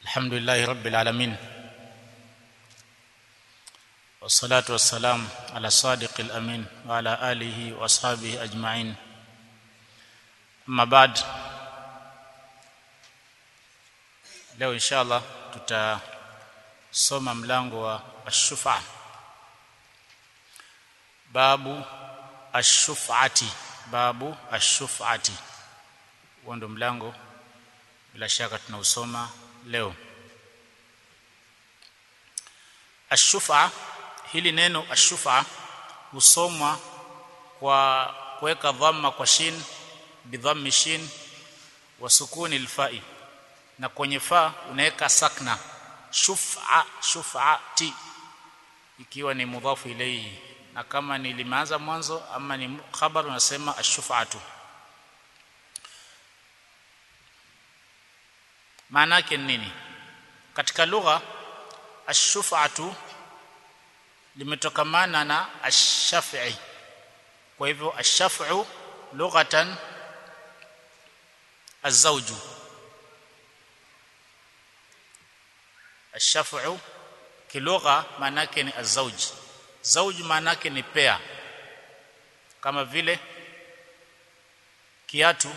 الحمد لله رب العالمين والصلاة والسلام على الصادق الأمين وعلى آله وأصحابه أجمعين أما بعد leo inshallah tutasoma mlango wa ashufa babu ashufati babu ashufati huo ndo mlango bila shaka tunausoma leo ashufa hili neno ashufa husomwa kwa kuweka dhamma kwa shin bidhammi shin wa sukuni alfa'i na kwenye fa unaweka sakna shufa shufati ikiwa ni mudhafu ilayhi na kama ni limeanza mwanzo ama ni khabar unasema ashufatu maana yake nini katika lugha ashufatu limetokamana na ash-shaf'i kwa hivyo ash-shaf'u lughatan az-zawju ash-shaf'u kilugha maana yake ni az-zawj zawj maana yake ni pea kama vile kiatu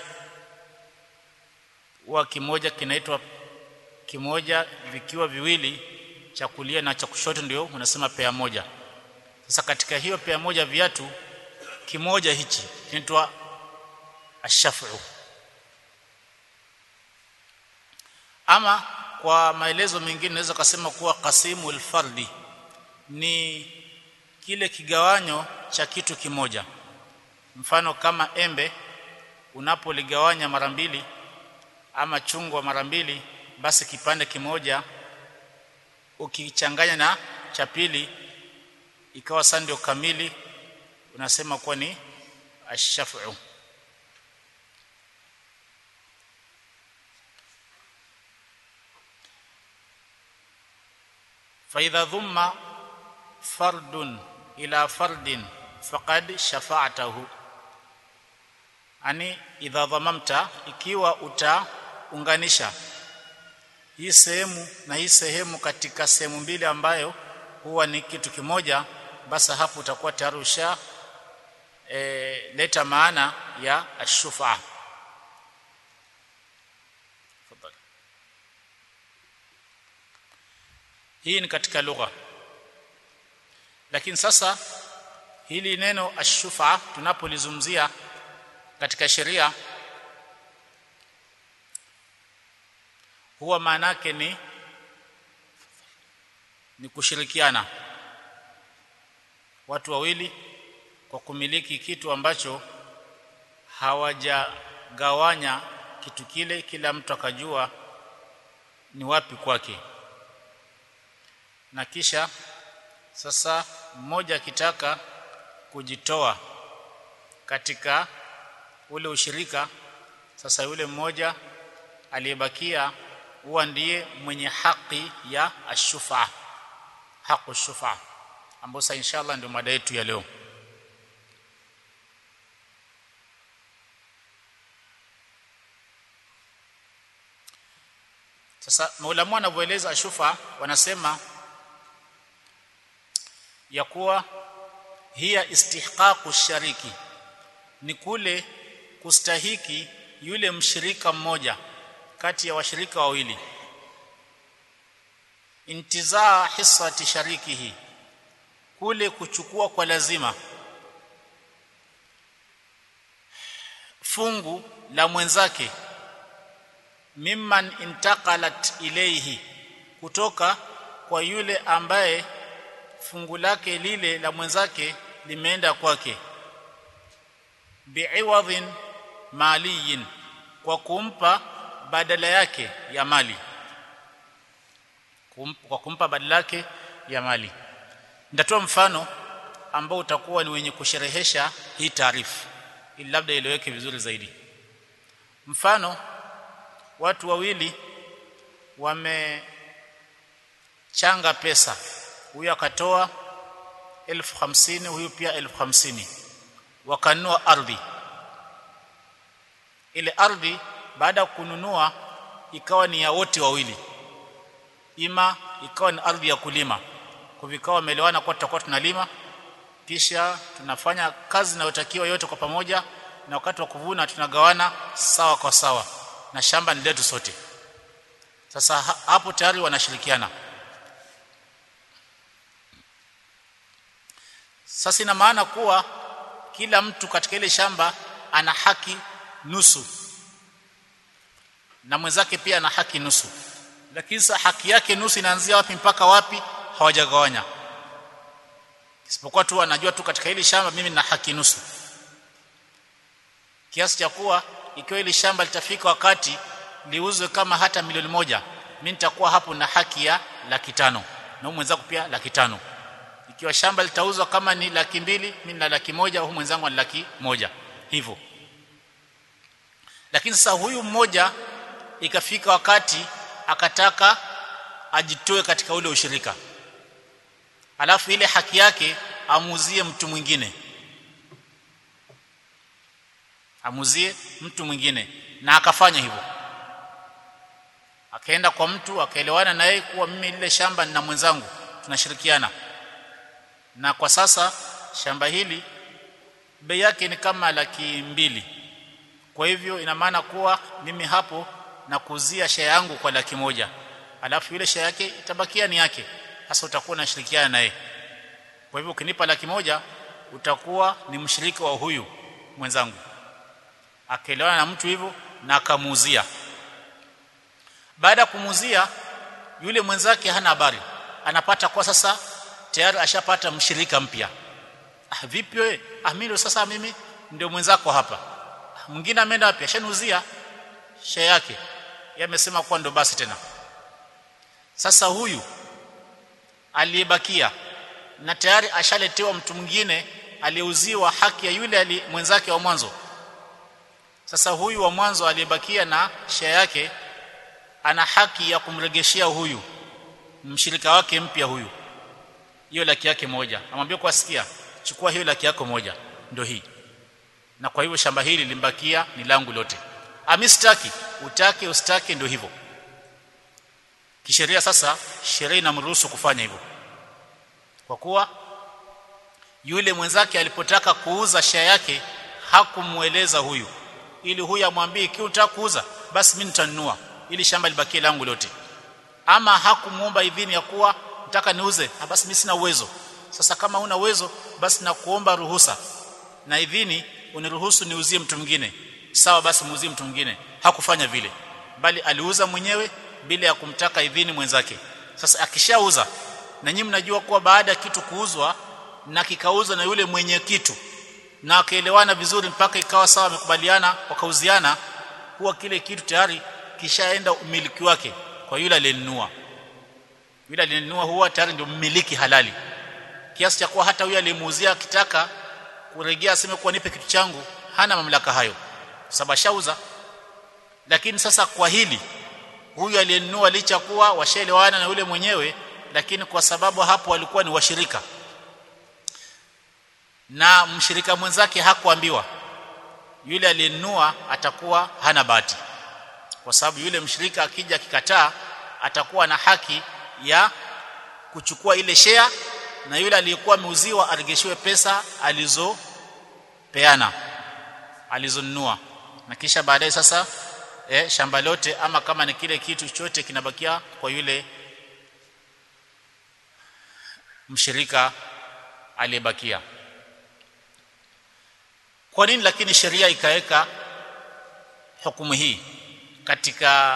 huwa kimoja kinaitwa kimoja vikiwa viwili cha kulia na cha kushoto ndio unasema pea moja sasa katika hiyo pea moja viatu kimoja hichi kinaitwa ashafu ama kwa maelezo mengine naweza kusema kuwa qasimu alfardi ni kile kigawanyo cha kitu kimoja mfano kama embe unapoligawanya mara mbili ama chungwa mara mbili basi kipande kimoja ukichanganya na cha pili ikawa sasa ndio kamili unasema kuwa ni ashafu فاذا ضم فرد الى فرد فقد شفعته ani idha dhamamta ikiwa utaunganisha hii sehemu na hii sehemu katika sehemu mbili ambayo huwa ni kitu kimoja basi hapo utakuwa tayari usha e, leta maana ya ashufa hii ni katika lugha lakini sasa hili neno ashufa tunapolizungumzia katika sheria huwa maana yake ni ni kushirikiana watu wawili kwa kumiliki kitu ambacho hawajagawanya kitu kile kila mtu akajua ni wapi kwake na kisha sasa mmoja akitaka kujitoa katika ule ushirika sasa yule mmoja aliyebakia huwa ndiye mwenye haki ya ashufa haqu shufa ambapo sasa inshallah ndio mada yetu ya leo sasa maulamu wanavyoeleza ashufa wanasema ya kuwa hiya istihqaqu shariki ni kule kustahiki yule mshirika mmoja kati ya washirika wawili intizaa hissati sharikihi kule kuchukua kwa lazima fungu la mwenzake mimman intaqalat ilayhi kutoka kwa yule ambaye fungu lake lile la mwenzake limeenda kwake bi'iwadhin maliyin kwa kumpa badala yake ya mali kumpa, kwa kumpa badala yake ya mali nitatoa mfano ambao utakuwa ni wenye kusherehesha hii taarifu ili labda ileweke vizuri zaidi mfano watu wawili wamechanga pesa huyu akatoa elfu hamsini huyu pia elfu hamsini wakanunua ardhi ile ardhi baada ya kununua ikawa ni ya wote wawili ima ikawa ni ardhi ya kulima kwa vikao wameelewana kwa tutakuwa tunalima kisha tunafanya kazi inayotakiwa yote kwa pamoja na wakati wa kuvuna tunagawana sawa kwa sawa na shamba ni letu sote sasa ha hapo tayari wanashirikiana sasa ina maana kuwa kila mtu katika ile shamba ana haki nusu na mwenzake pia ana haki nusu lakini sasa haki yake nusu inaanzia wapi mpaka wapi hawajagawanya isipokuwa tu anajua tu katika hili shamba mimi nina haki nusu kiasi cha kuwa ikiwa hili shamba litafika wakati liuzwe kama hata milioni moja mimi nitakuwa hapo na haki ya laki tano na mwenzangu pia laki tano ikiwa shamba litauzwa kama ni laki mbili mimi na laki moja huyu mwenzangu ni laki moja hivyo lakini sasa huyu mmoja ikafika wakati akataka ajitoe katika ule ushirika alafu ile haki yake amuzie mtu mwingine amuzie mtu mwingine na akafanya hivyo akaenda kwa mtu akaelewana na yeye kuwa mimi lile shamba nina mwenzangu tunashirikiana na kwa sasa shamba hili bei yake ni kama laki mbili kwa hivyo ina maana kuwa mimi hapo na kuuzia share yangu kwa laki moja alafu ile share yake itabakia ni yake sasa utakuwa unashirikiana naye kwa hivyo ukinipa laki moja utakuwa ni mshirika wa huyu mwenzangu akaelewana na mtu hivyo na akamuuzia baada ya kumuuzia yule mwenzake hana habari anapata kwa sasa tayari ashapata mshirika mpya ah, vipi wewe ah mimi sasa mimi ndio mwenzako hapa mwingine ameenda wapi ashaniuzia share yake yeye amesema kuwa ndo basi tena sasa huyu aliyebakia na tayari ashaletewa mtu mwingine aliyeuziwa haki ya yule ali mwenzake wa mwanzo sasa huyu wa mwanzo aliyebakia na share yake ana haki ya kumregeshea huyu mshirika wake mpya huyu hiyo laki yake moja amwambia kwa sikia chukua hiyo laki yako moja ndio hii na kwa hivyo shamba hili limbakia ni langu lote amistaki utake ustake ndio hivyo kisheria sasa sheria inamruhusu kufanya hivyo kwa kuwa yule mwenzake alipotaka kuuza share yake hakumueleza huyu ili huyu amwambie ikiwa unataka kuuza basi mimi nitanunua ili shamba libakie langu lote ama hakumuomba idhini ya kuwa nataka niuze ah basi mimi sina uwezo sasa kama una uwezo basi nakuomba ruhusa na idhini uniruhusu niuzie mtu mwingine sawa basi muuzie mtu mwingine hakufanya vile bali aliuza mwenyewe bila ya kumtaka idhini mwenzake sasa akishauza na nyinyi mnajua kuwa baada ya kitu kuuzwa na kikauzwa na yule mwenye kitu na akaelewana vizuri mpaka ikawa sawa wamekubaliana wakauziana huwa kile kitu tayari kishaenda umiliki wake kwa yule aliyenunua yule aliyenunua huwa tayari ndio mmiliki halali kiasi cha kuwa hata huyo aliyemuuzia akitaka kurejea aseme kuwa nipe kitu changu hana mamlaka hayo sababu shauza lakini sasa kwa hili huyu aliyenunua licha kuwa washaelewana na yule mwenyewe lakini kwa sababu hapo walikuwa ni washirika na mshirika mwenzake hakuambiwa yule aliyenunua atakuwa hana bahati kwa sababu yule mshirika akija akikataa atakuwa na haki ya kuchukua ile share na yule aliyekuwa ameuziwa aregeshiwe pesa alizopeana alizonunua na kisha baadaye sasa eh, shamba lote ama kama ni kile kitu chote kinabakia kwa yule mshirika aliyebakia kwa nini lakini sheria ikaweka hukumu hii katika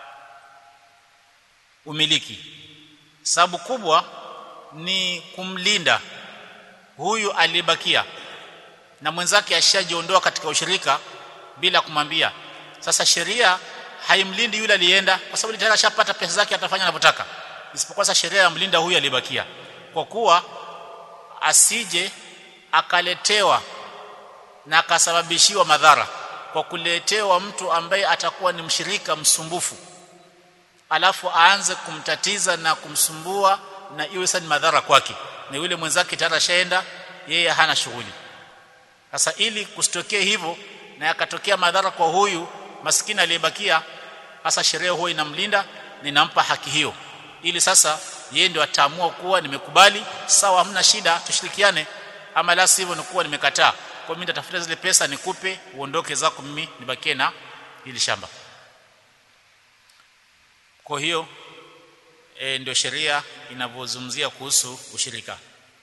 umiliki sababu kubwa ni kumlinda huyu aliyebakia na mwenzake ashajiondoa katika ushirika bila kumwambia sasa sheria haimlindi yule alienda kwa sababu tayari ashapata pesa zake atafanya anavyotaka isipokuwa sasa sheria yamlinda huyu aliyebakia kwa kuwa asije akaletewa na akasababishiwa madhara kwa kuletewa mtu ambaye atakuwa ni mshirika msumbufu alafu aanze kumtatiza na kumsumbua na iwe sasa ni madhara kwake na yule mwenzake tayari ashaenda yeye hana shughuli sasa ili kusitokee hivyo na yakatokea madhara kwa huyu maskini aliyebakia hasa sheria huwa inamlinda na inampa haki hiyo ili sasa yeye ndio ataamua kuwa nimekubali sawa hamna shida tushirikiane ama la sivyo ni kuwa nimekataa kwa mimi nitatafuta zile pesa nikupe uondoke zako mimi nibakie na hili shamba kwa hiyo e, ndio sheria inavyozungumzia kuhusu ushirika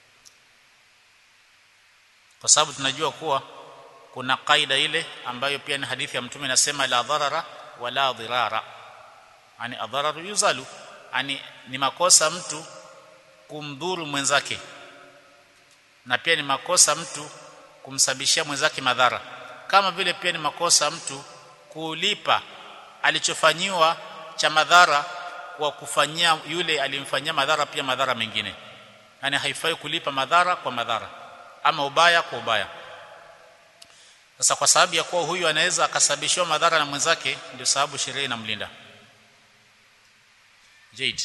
kwa sababu tunajua kuwa kuna kaida ile ambayo pia ni hadithi ya mtume inasema la dharara wala dhirara yani adhararu yuzalu yani ni makosa mtu kumdhuru mwenzake na pia ni makosa mtu kumsababishia mwenzake madhara kama vile pia ni makosa mtu kulipa alichofanyiwa cha madhara kwa kufanyia yule alimfanyia madhara pia madhara mengine yani haifai kulipa madhara kwa madhara ama ubaya kwa ubaya sasa kwa sababu ya kuwa huyu anaweza akasababishiwa madhara na mwenzake ndio sababu sheria inamlinda Jade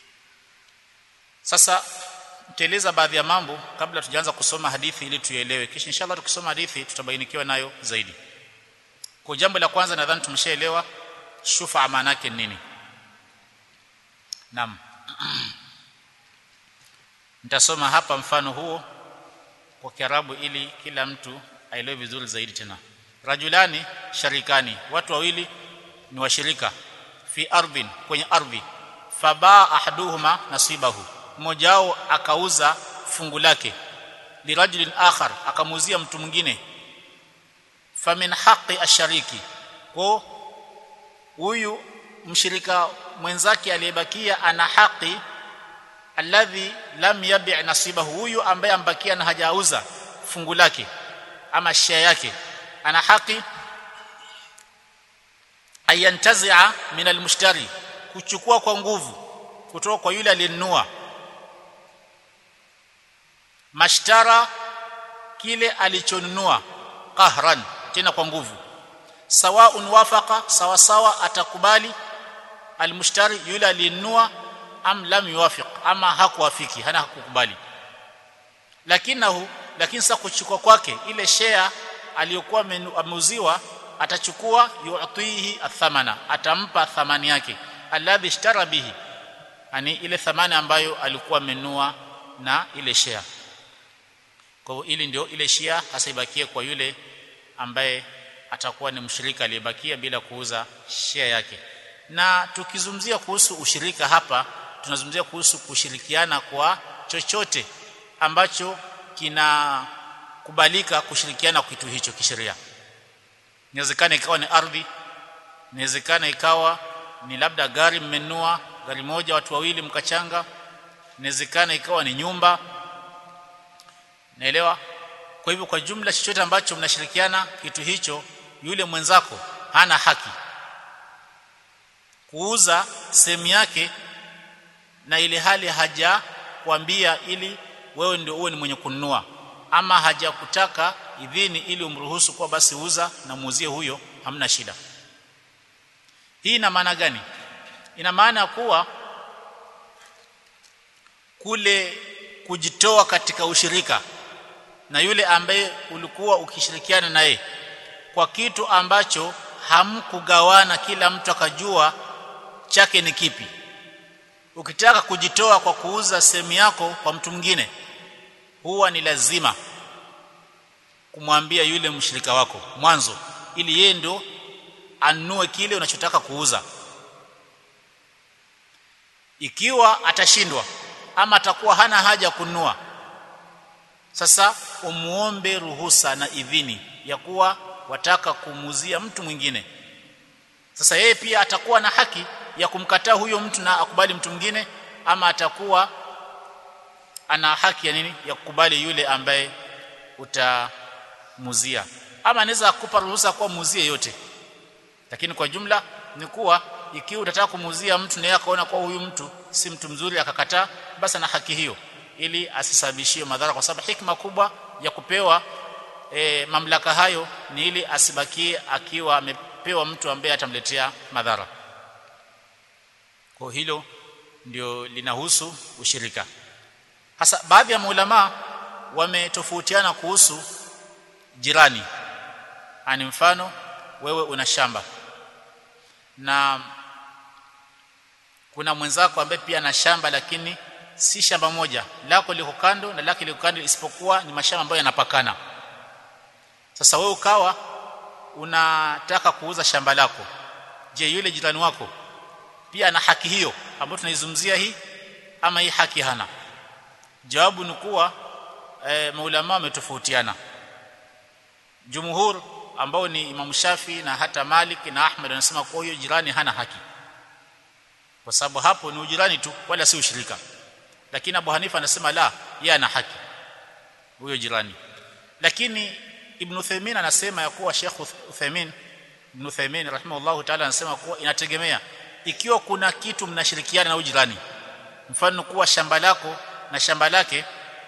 sasa nitaeleza baadhi ya mambo kabla tujaanza kusoma hadithi ili tuielewe kisha inshallah tukisoma hadithi tutabainikiwa nayo zaidi kwa jambo la kwanza nadhani tumeshaelewa shufa maana yake nini Naam Nitasoma hapa mfano huo kwa Kiarabu ili kila mtu aelewe vizuri zaidi tena Rajulani sharikani watu wawili ni washirika fi ardhin kwenye ardhi fabaa ahaduhuma nasibahu mmoja wao akauza fungu lake lirajulin akhar akamuuzia mtu mwingine famin haqqi ashariki kwa huyu mshirika mwenzake aliyebakia ana haki alladhi lam yabi' nasibahu huyu ambaye ambakia na hajauza fungu lake ama share yake ana haki ayantazi'a min almushtari kuchukua kwa nguvu kutoka kwa yule aliyenunua mashtara kile alichonunua qahran tena kwa nguvu sawaun wafaqa sawa sawa atakubali almushtari yule aliyenunua am lam yuwafiq ama hakuwafiki hana hakukubali lakinahu lakini sasa kuchukua kwake ile share aliyokuwa ameuziwa atachukua yu'tihi athamana atampa thamani yake alladhi ishtara bihi yani ile thamani ambayo alikuwa amenunua na ile share kwa hivyo ili ndio ile share hasa ibakie kwa yule ambaye atakuwa ni mshirika aliyebakia bila kuuza share yake na tukizungumzia kuhusu ushirika hapa tunazungumzia kuhusu kushirikiana kwa chochote ambacho kinakubalika kushirikiana kwa kitu hicho kisheria inawezekana ikawa ni ardhi inawezekana ikawa ni labda gari mmenua gari moja watu wawili mkachanga inawezekana ikawa ni nyumba naelewa kwa hivyo kwa jumla chochote ambacho mnashirikiana kitu hicho yule mwenzako hana haki kuuza sehemu yake na ile hali haja kuambia ili wewe ndio uwe ni mwenye kununua ama hajakutaka idhini ili umruhusu kwa basi uza na muuzie huyo hamna shida hii ina maana gani ina maana kuwa kule kujitoa katika ushirika na yule ambaye ulikuwa ukishirikiana naye kwa kitu ambacho hamkugawana kila mtu akajua chake ni kipi ukitaka kujitoa kwa kuuza sehemu yako kwa mtu mwingine huwa ni lazima kumwambia yule mshirika wako mwanzo ili yeye ndo anunue kile unachotaka kuuza ikiwa atashindwa ama atakuwa hana haja kununua sasa umuombe ruhusa na idhini ya kuwa wataka kumuzia mtu mwingine sasa yeye pia atakuwa na haki ya kumkataa huyo mtu na akubali mtu mwingine ama atakuwa ana haki ya nini ya kukubali yule ambaye utamuzia ama anaweza kukupa ruhusa kwa muzie yote lakini kwa jumla ni kuwa ikiwa utataka kumuzia mtu na akaona kwa huyu mtu si mtu mzuri akakataa basi ana haki hiyo ili asisababishie madhara kwa sababu hikma kubwa ya kupewa e, mamlaka hayo ni ili asibakie akiwa amepewa mtu ambaye atamletea madhara kwa hilo ndio linahusu ushirika hasa baadhi ya maulama wametofautiana kuhusu jirani ani mfano wewe una shamba na kuna mwenzako ambaye pia ana shamba lakini si shamba moja lako liko kando na lake liko kando isipokuwa ni mashamba ambayo yanapakana sasa wewe ukawa unataka kuuza shamba lako je yule jirani wako pia ana haki hiyo ambayo tunaizungumzia hii ama hii haki hana jawabu ni kuwa e, maulama wametofautiana jumhur ambao ni Imam Shafi na hata Malik na Ahmad wanasema kwa hiyo jirani hana haki kwa sababu hapo ni ujirani tu wala si ushirika lakini Abu Hanifa anasema la yeye ana haki huyo jirani lakini Ibn Uthaymeen anasema ya kuwa Sheikh Uthaymeen Ibn Uthaymeen rahimahullahu ta'ala anasema kuwa inategemea ikiwa kuna kitu mnashirikiana na ujirani mfano kuwa shamba lako na shamba lake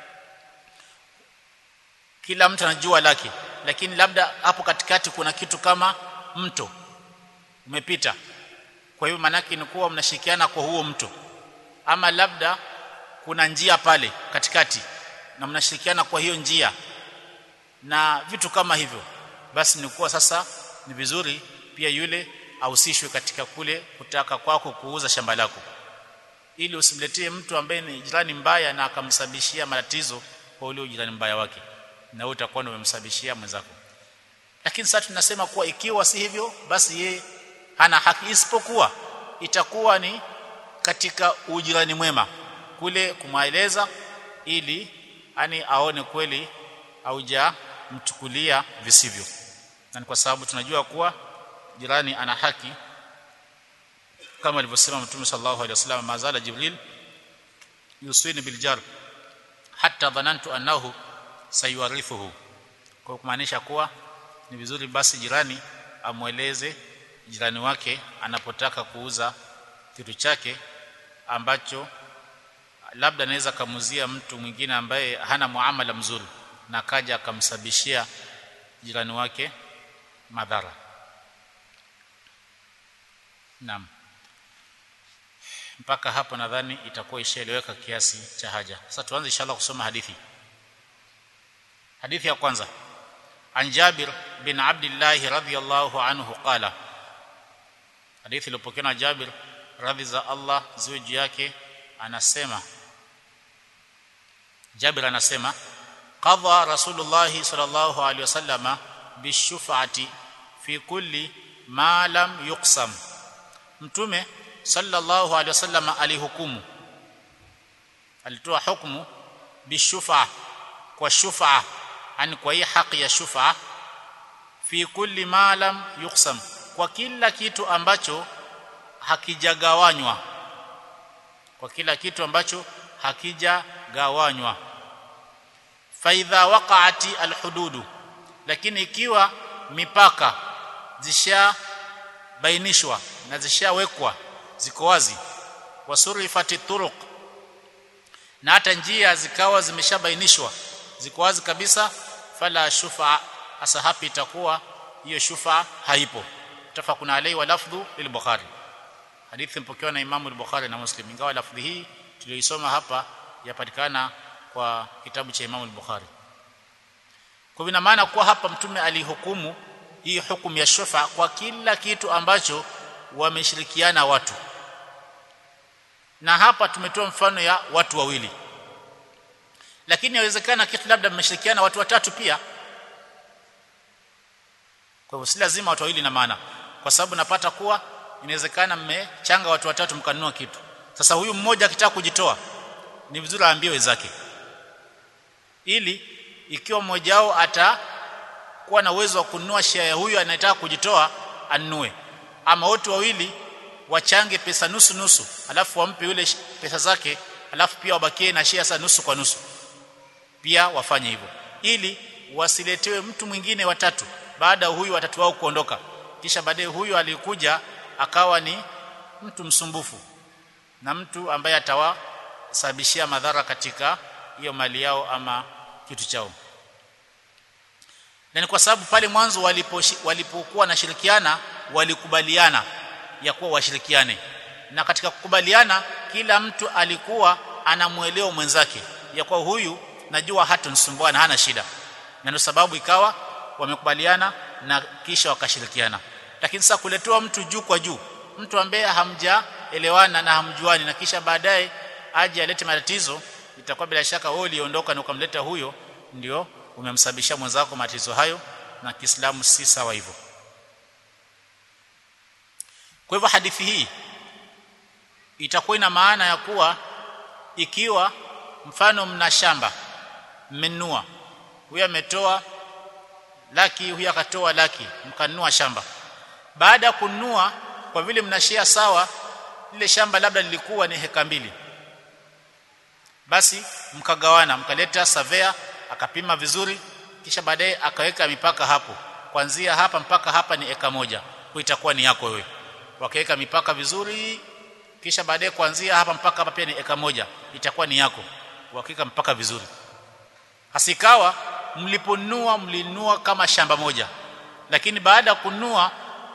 kila mtu anajua lake lakini labda hapo katikati kuna kitu kama mto umepita kwa hiyo manake ni kuwa mnashirikiana kwa huo mto ama labda kuna njia pale katikati na mnashirikiana kwa hiyo njia na vitu kama hivyo basi ni kuwa sasa ni vizuri pia yule ahusishwe katika kule kutaka kwako kuuza shamba lako ili usimletee mtu ambaye ni jirani mbaya na akamsababishia matatizo kwa ule jirani mbaya wake na wewe utakuwa umemsababishia mwenzako lakini sasa tunasema kuwa ikiwa si hivyo basi ye hana haki isipokuwa itakuwa ni katika ujirani mwema kule kumweleza ili ani aone kweli auja mchukulia visivyo na kwa sababu tunajua kuwa jirani ana haki kama alivyosema mtume sallallahu alaihi wasallam mazala jibril yusini biljar hatta dhanantu annahu sayuarithuhu kwa kumaanisha kuwa ni vizuri basi jirani amweleze jirani wake anapotaka kuuza kitu chake ambacho labda anaweza kamuzia mtu mwingine ambaye hana muamala mzuri na kaja akamsabishia jirani wake madhara Naam mpaka hapo nadhani itakuwa ishaeleweka kiasi cha haja sasa tuanze inshallah kusoma hadithi hadithi ya kwanza an Jabir bin Abdullah radhiyallahu anhu qala hadithi iliyopokewa na Jabir radhi za Allah ziwe juu yake anasema Jabir anasema qadha Rasulullah sallallahu alaihi wasallama bishufati fi kulli ma lam yuqsam mtume sallallahu alaihi wasallam alihukumu alitoa hukumu bishufa kwa shufa ani kwa hii haki ya shufa fi kulli ma lam yuqsam kwa kila kitu ambacho hakijagawanywa kwa kila kitu ambacho hakijagawanywa fa idha waqa'ati alhududu lakini ikiwa mipaka zisha bainishwa na zishawekwa ziko wazi wasurifati turuq na hata njia zikawa zimeshabainishwa ziko wazi kabisa fala shufa hasa hapi itakuwa hiyo shufa haipo tafakuna alai wa lafdhu lil-Bukhari hadithi mpokewa na Imam al-Bukhari na Muslim ingawa lafdhi hii tuliyoisoma hapa yapatikana kwa kitabu cha Imam al-Bukhari kwa ina maana kuwa hapa mtume alihukumu hii hukumu ya shufa kwa kila kitu ambacho wameshirikiana watu na hapa tumetoa mfano ya watu wawili lakini inawezekana kitu labda mmeshirikiana watu watatu pia kwa hivyo si lazima watu wawili na maana kwa sababu napata kuwa inawezekana mmechanga watu watatu mkanunua kitu sasa huyu mmoja akitaka kujitoa ni vizuri aambie wenzake ili ikiwa mmoja wao atakuwa na uwezo wa kununua share ya huyu anayetaka kujitoa anunue ama wote wawili wachange pesa nusu nusu alafu wampe yule pesa zake alafu pia wabakie na share sa nusu kwa nusu pia wafanye hivyo ili wasiletewe mtu mwingine watatu baada ya huyu watatu wao kuondoka kisha baadaye huyu alikuja akawa ni mtu msumbufu na mtu ambaye atawasababishia madhara katika hiyo mali yao ama kitu chao na ni kwa sababu pale mwanzo walipo walipokuwa na shirikiana walikubaliana ya kuwa washirikiane na katika kukubaliana kila mtu alikuwa anamuelewa mwenzake ya kuwa huyu najua hatanisumbua na hana shida na ndio sababu ikawa wamekubaliana na kisha wakashirikiana lakini sasa kuletewa mtu juu kwa juu mtu ambaye hamja mnaelewana na hamjuani na kisha baadaye aje alete matatizo itakuwa bila shaka wewe uliondoka na ukamleta huyo ndio umemsababishia mwenzako matatizo hayo na Kiislamu si sawa hivyo kwa hivyo hadithi hii itakuwa ina maana ya kuwa ikiwa mfano mna shamba mmenunua huyu ametoa laki huyu akatoa laki mkanunua shamba baada ya kununua kwa vile mnashia sawa lile shamba labda lilikuwa ni heka mbili basi mkagawana mkaleta savea akapima vizuri kisha baadaye akaweka mipaka hapo kuanzia hapa mpaka hapa ni eka moja kwa itakuwa ni yako wewe wakaweka mipaka vizuri kisha baadaye kuanzia hapa mpaka hapa pia ni eka moja itakuwa ni yako wakaweka mpaka vizuri hasikawa mliponunua mlinunua kama shamba moja lakini baada ya kununua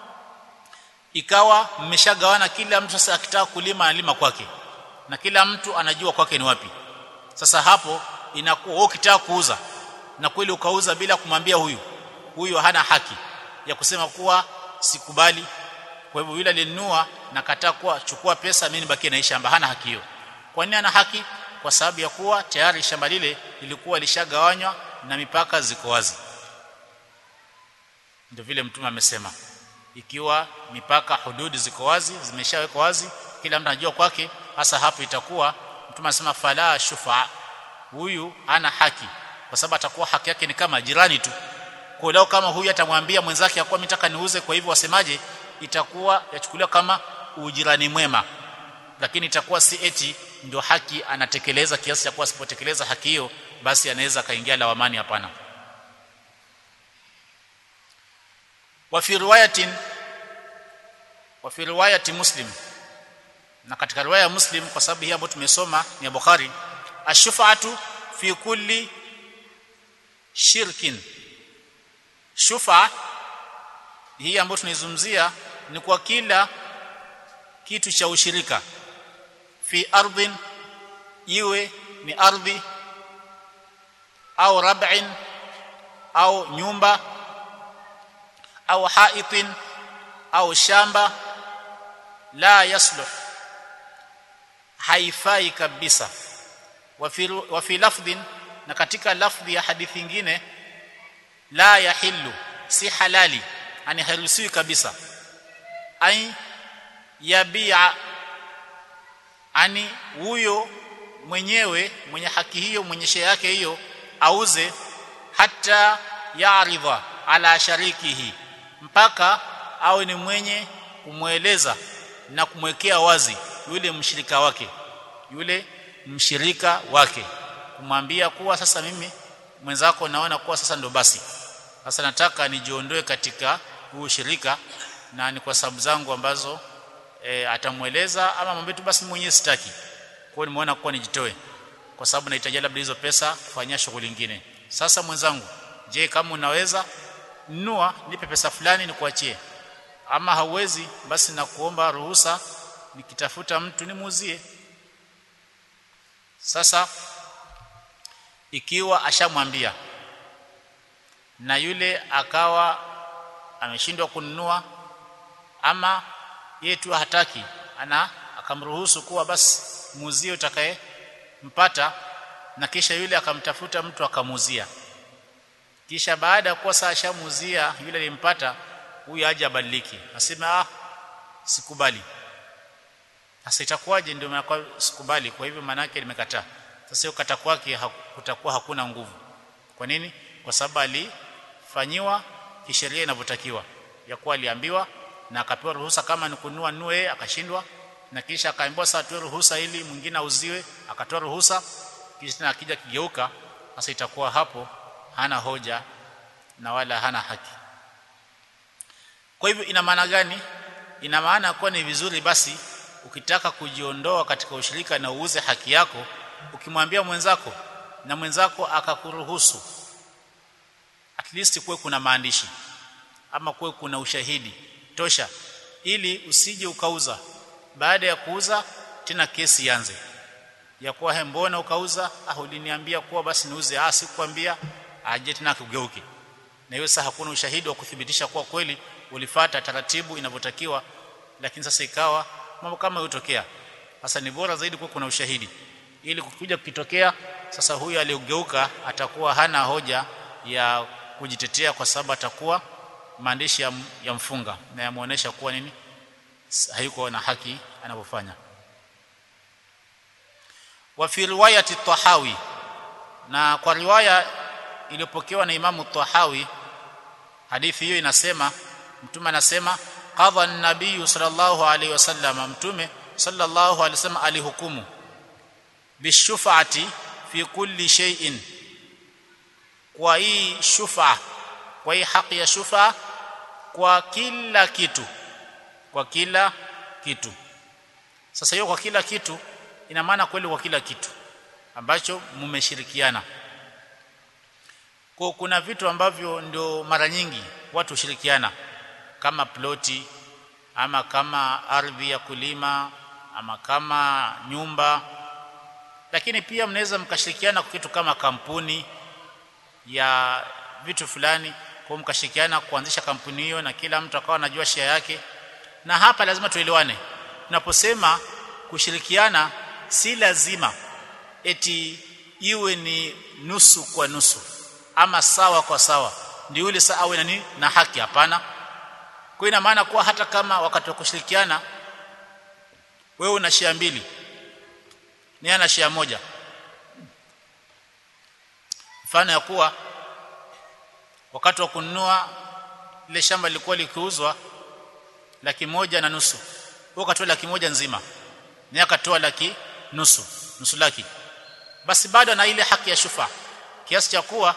ikawa mmeshagawana kila mtu sasa akitaka kulima analima kwake na kila mtu anajua kwake ni wapi sasa hapo inakuwa wewe ukitaka kuuza na kweli ukauza bila kumwambia huyu huyu hana haki ya kusema kuwa sikubali kwa hivyo yule alinunua na kataa kuwa chukua pesa mimi nibakie na shamba hana haki hiyo kwa nini ana haki kwa sababu ya kuwa tayari shamba lile lilikuwa lishagawanywa na mipaka ziko wazi ndio vile mtume amesema ikiwa mipaka hududi ziko wazi zimeshawekwa wazi kila mtu anajua kwake hasa hapo itakuwa mtume anasema fala shufa huyu ana haki kwa sababu atakuwa haki yake ni kama jirani tu kwa leo kama huyu atamwambia mwenzake yakuwa mitaka niuze kwa hivyo wasemaje itakuwa yachukuliwa kama ujirani mwema lakini itakuwa si eti ndio haki anatekeleza kiasi cha kuwa asipotekeleza haki hiyo basi anaweza kaingia lawamani hapana wa fi riwayatin wa fi riwayati muslim na katika riwaya ya muslim kwa sababu hii ambayo tumesoma ni ya bukhari ashfa'atu fi kulli shirkin shufa hii ambayo tunaizungumzia ni kwa kila kitu cha ushirika fi ardhin iwe ni ardhi au rab'in au nyumba au haitin au shamba la yasluh haifai kabisa wa fi lafdhin na katika lafdhi ya hadithi nyingine la yahillu si halali ani haruhusiwi kabisa ai yabia ani huyo mwenyewe mwenye haki hiyo mwenye share yake hiyo auze hata ya'ridha ala sharikihi mpaka awe ni mwenye kumweleza na kumwekea wazi yule mshirika wake yule mshirika wake kumwambia kuwa sasa mimi mwenzako naona kuwa sasa ndo basi sasa nataka nijiondoe katika huu shirika na ni kwa sababu zangu ambazo e, atamweleza ama mwambie tu basi mwenyewe sitaki kwa nimeona kuwa nijitoe kwa sababu nahitaji labda hizo pesa kufanyia shughuli nyingine sasa mwenzangu je kama unaweza nunua nipe pesa fulani nikuachie ama hauwezi basi nakuomba ruhusa nikitafuta mtu nimuuzie sasa ikiwa ashamwambia na yule akawa ameshindwa kununua ama yeye tu hataki ana akamruhusu kuwa basi muuzie utakaye mpata na kisha yule akamtafuta mtu akamuuzia kisha baada ya kuwa saa ashamuuzia yule alimpata huyu aje abadiliki asema ah sikubali sasa itakuwaje ndio maana sikubali kwa hivyo maana yake nimekataa sasa hiyo kata kwake kutakuwa hakuna nguvu kwa nini kwa sababu alifanyiwa kisheria inavyotakiwa ya kuwa aliambiwa na akapewa ruhusa kama ni kununua nue akashindwa na kisha akaambiwa sasa atoe ruhusa ili mwingine auziwe akatoa ruhusa kisha tena akija kigeuka sasa itakuwa hapo hana hoja na wala hana haki kwa hivyo ina maana gani ina maana kuwa ni vizuri basi ukitaka kujiondoa katika ushirika na uuze haki yako ukimwambia mwenzako na mwenzako akakuruhusu at least kuwe kuna maandishi ama kuwe kuna ushahidi tosha ili usije ukauza baada ya kuuza tena kesi ianze ya kuwa he mbona ukauza ah uliniambia kuwa basi niuze ah sikukwambia aje tena kugeuke na hiyo sasa hakuna ushahidi wa kuthibitisha kuwa kweli ulifata taratibu inavyotakiwa lakini sasa ikawa mambo kama hutokea sasa ni bora zaidi kuwa kuna ushahidi ili kukuja kukitokea sasa huyu aliyogeuka atakuwa hana hoja ya kujitetea kwa sababu atakuwa maandishi ya, ya mfunga na yamuonesha kuwa nini hayuko na haki anavyofanya wa fi riwayati tahawi na kwa riwaya iliyopokewa na imamu tahawi hadithi hiyo inasema mtume anasema qadha an-nabiy sallallahu alaihi wasallam mtume sallallahu alaihi wasallam alihukumu bishufati fi kulli shay'in kwa hii shufa kwa hii haki ya shufa kwa kila kitu kwa kila kitu sasa hiyo kwa kila kitu ina maana kweli kwa kila kitu ambacho mmeshirikiana kwa kuna vitu ambavyo ndio mara nyingi watu hushirikiana kama ploti ama kama ardhi ya kulima ama kama nyumba lakini pia mnaweza mkashirikiana kwa kitu kama kampuni ya vitu fulani kwa mkashirikiana kuanzisha kampuni hiyo na kila mtu akawa anajua share yake na hapa lazima tuelewane tunaposema kushirikiana si lazima eti iwe ni nusu kwa nusu ama sawa kwa sawa ndio yule saa awe na nini na haki hapana kwa ina maana kuwa hata kama wakati wa kushirikiana wewe una share mbili ni ana share moja mfano ya kuwa wakati wa kununua ile shamba lilikuwa likiuzwa laki moja na nusu wewe ukatoa laki moja nzima ni akatoa laki nusu nusu laki basi bado na ile haki ya shufa kiasi cha kuwa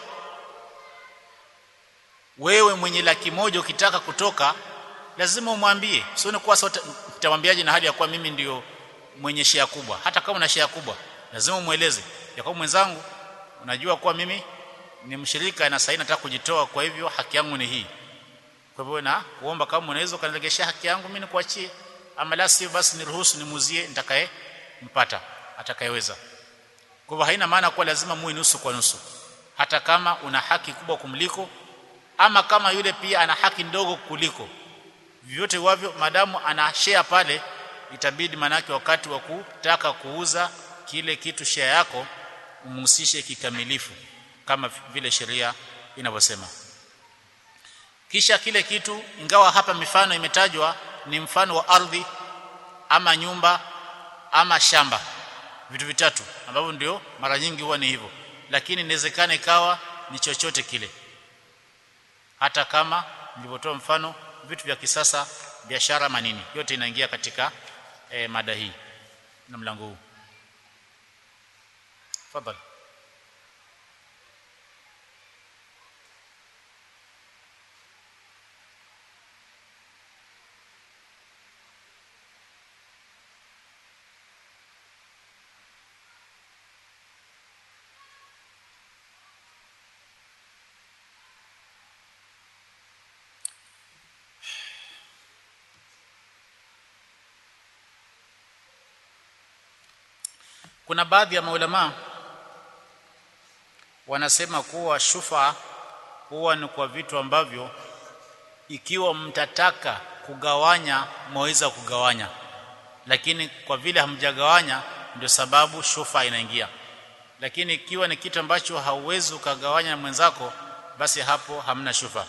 wewe mwenye laki moja ukitaka kutoka lazima umwambie sio kuwa sote nitamwambiaje na hali ya kuwa mimi ndio mwenye share kubwa hata kama una share kubwa lazima umueleze ya kwa mwenzangu unajua kuwa mimi ni mshirika na sasa nataka kujitoa kwa hivyo haki yangu ni hii kwa hivyo na kuomba kama unaweza kaniregeshia haki yangu mimi nikuachie ama la sivyo basi niruhusu nimuzie nitakaye mpata atakayeweza kwa hivyo haina maana kuwa lazima muwe nusu kwa nusu hata kama una haki kubwa kumliko ama kama yule pia ana haki ndogo kuliko vyote wavyo madamu ana share pale itabidi manake wakati wa kutaka kuuza kile kitu share yako umhusishe kikamilifu kama vile sheria inavyosema kisha kile kitu ingawa hapa mifano imetajwa ni mfano wa ardhi ama nyumba ama shamba vitu vitatu ambavyo ndio mara nyingi huwa ni hivyo lakini inawezekana ikawa ni chochote kile hata kama nilivyotoa mfano vitu vya kisasa biashara manini yote inaingia katika e, mada hii na mlango huu tafadhali kuna baadhi ya maulama wanasema kuwa shufa huwa ni kwa vitu ambavyo ikiwa mtataka kugawanya mwaweza kugawanya lakini kwa vile hamjagawanya ndio sababu shufa inaingia lakini ikiwa ni kitu ambacho hauwezi ukagawanya na mwenzako basi hapo hamna shufa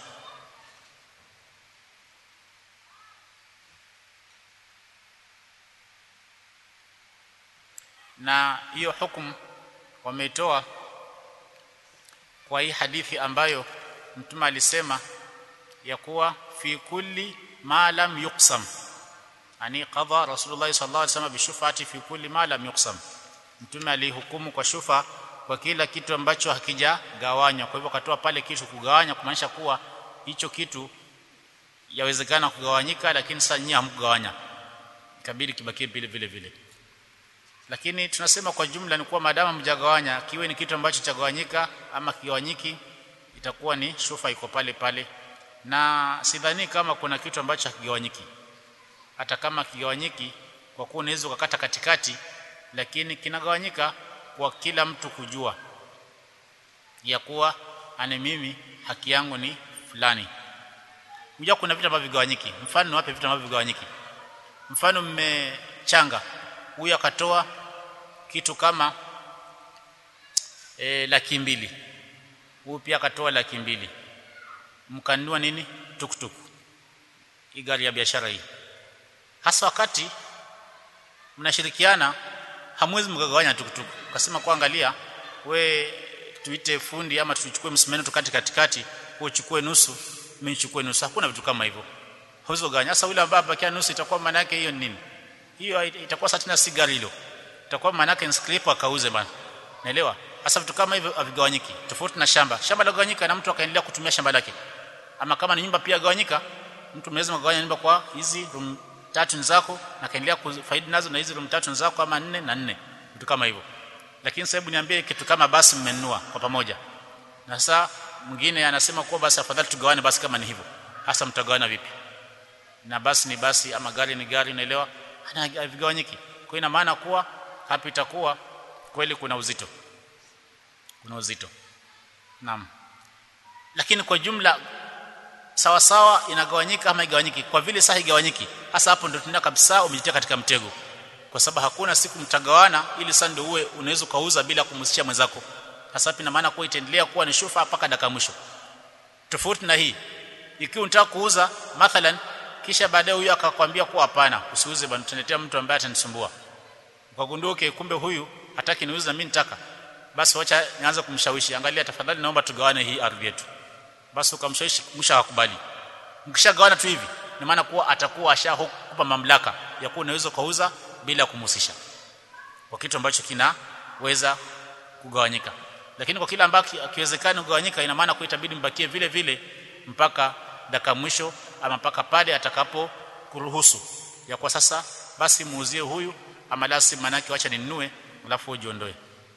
na hiyo hukumu wameitoa kwa hii hadithi ambayo mtume alisema ya kuwa fi kulli ma lam yuqsam ani qadha rasulullah sallallahu alaihi wasallam bishufati fi kulli ma lam yuqsam mtume alihukumu kwa shufa kwa kila kitu ambacho hakijagawanywa kwa hivyo akatoa pale kitu kugawanya kumaanisha kuwa hicho kitu yawezekana kugawanyika lakini sasa nyinyi hamkugawanya ikabidi kibakie vile vile vile lakini tunasema kwa jumla ni kuwa maadamu mjagawanya kiwe ni kitu ambacho chagawanyika ama kigawanyiki itakuwa ni shufa iko pale pale na sidhani kama kuna kitu ambacho hakigawanyiki hata kama kigawanyiki kwa kuwa unaweza ukakata katikati lakini kinagawanyika kwa kila mtu kujua ya kuwa ane mimi haki yangu ni fulani unajua kuna vitu ambavyo vigawanyiki mfano wape vitu ambavyo vigawanyiki mfano mme changa huyu akatoa kitu kama e, laki mbili huyu pia akatoa laki mbili mkanunua nini tuktuk hii gari ya biashara hii hasa wakati mnashirikiana hamwezi mkagawanya tuktuk ukasema kwa angalia we tuite fundi ama tuchukue msumeno tukati katikati wewe uchukue nusu mimi nichukue nusu hakuna vitu kama hivyo hauwezi kugawanya sasa yule ambaye abakia nusu itakuwa maana yake hiyo nini hiyo itakuwa sasa tena si gari hilo itakuwa maana yake scraper akauze bana naelewa hasa vitu kama hivyo havigawanyiki tofauti na shamba shamba la gawanyika na mtu akaendelea kutumia shamba lake ama kama ni nyumba pia gawanyika mtu mnaweza kugawanya nyumba kwa hizi room tatu ni zako na kaendelea kufaidi nazo na hizi room tatu ni zako ama nne na nne vitu kama hivyo lakini sababu niambie kitu kama basi mmenunua kwa pamoja na sasa mwingine anasema kuwa basi afadhali tugawane basi kama ni hivyo hasa mtagawana vipi na basi ni basi ama gari ni gari unaelewa havigawanyiki kwa ina maana kuwa hapa itakuwa kweli kuna uzito kuna uzito naam lakini kwa jumla sawa sawa inagawanyika ama igawanyiki kwa vile sahi igawanyiki hasa hapo ndio tunaenda kabisa umejitia katika mtego kwa sababu hakuna siku mtagawana ili sasa ndio uwe unaweza kauza bila kumhusisha mwenzako hasa ina maana kuwa itaendelea kuwa ni shufa mpaka dakika mwisho tofauti na hii ikiwa unataka kuuza mathalan kisha baadaye huyu akakwambia kuwa hapana usiuze bwana tunaletea mtu ambaye atanisumbua ukagunduke kumbe huyu hataki niuze na mimi nitaka basi wacha nianze kumshawishi angalia tafadhali naomba tugawane hii ardhi yetu basi ukamshawishi mwisho akakubali mkishagawana tu hivi ni maana kuwa atakuwa ashakupa mamlaka ya kuwa unaweza kuuza bila kumhusisha kwa kitu ambacho kinaweza kugawanyika lakini kwa kile ambacho akiwezekana kugawanyika ina maana itabidi mbakie vile vile mpaka dakika mwisho ama mpaka pale atakapo kuruhusu ya kwa sasa basi muuzie huyu ama lasi manake wacha ninunue alafu ujiondoe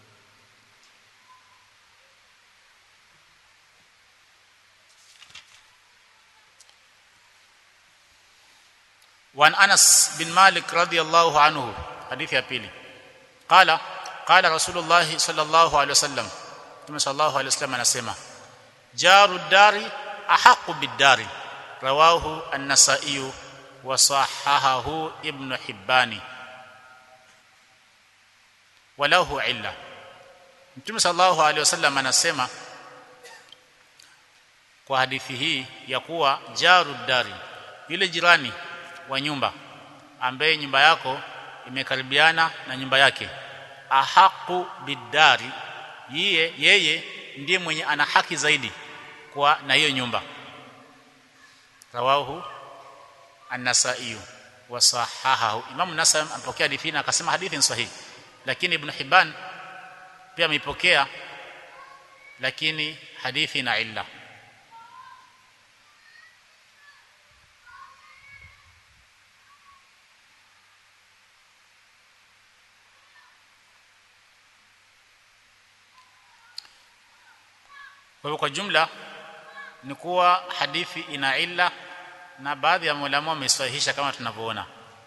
وعن انس بن مالك رضي الله عنه حديث ya pili قال قال رسول الله صلى الله عليه وسلم Mtume صلى الله عليه وسلم anasema jaru dari ahaqu bidari rawahu an-nasa'i wa sahahahu ibn hibbani walahu illa Mtume sallallahu alaihi wasallam anasema kwa hadithi hii ya kuwa jaru dari yule jirani wa nyumba ambaye nyumba yako imekaribiana na nyumba yake ahaqu bidari yeye yeye ndiye mwenye ana haki zaidi kwa na hiyo nyumba rawahu an-nasa'i wa sahahahu imam nasai ampokea hadithi na akasema hadithi ni sahihi lakini ibn hibban pia ameipokea lakini hadithi na illa Kwa hivyo kwa jumla ni kuwa hadithi ina illa na baadhi ya maulama wamesahihisha kama tunavyoona.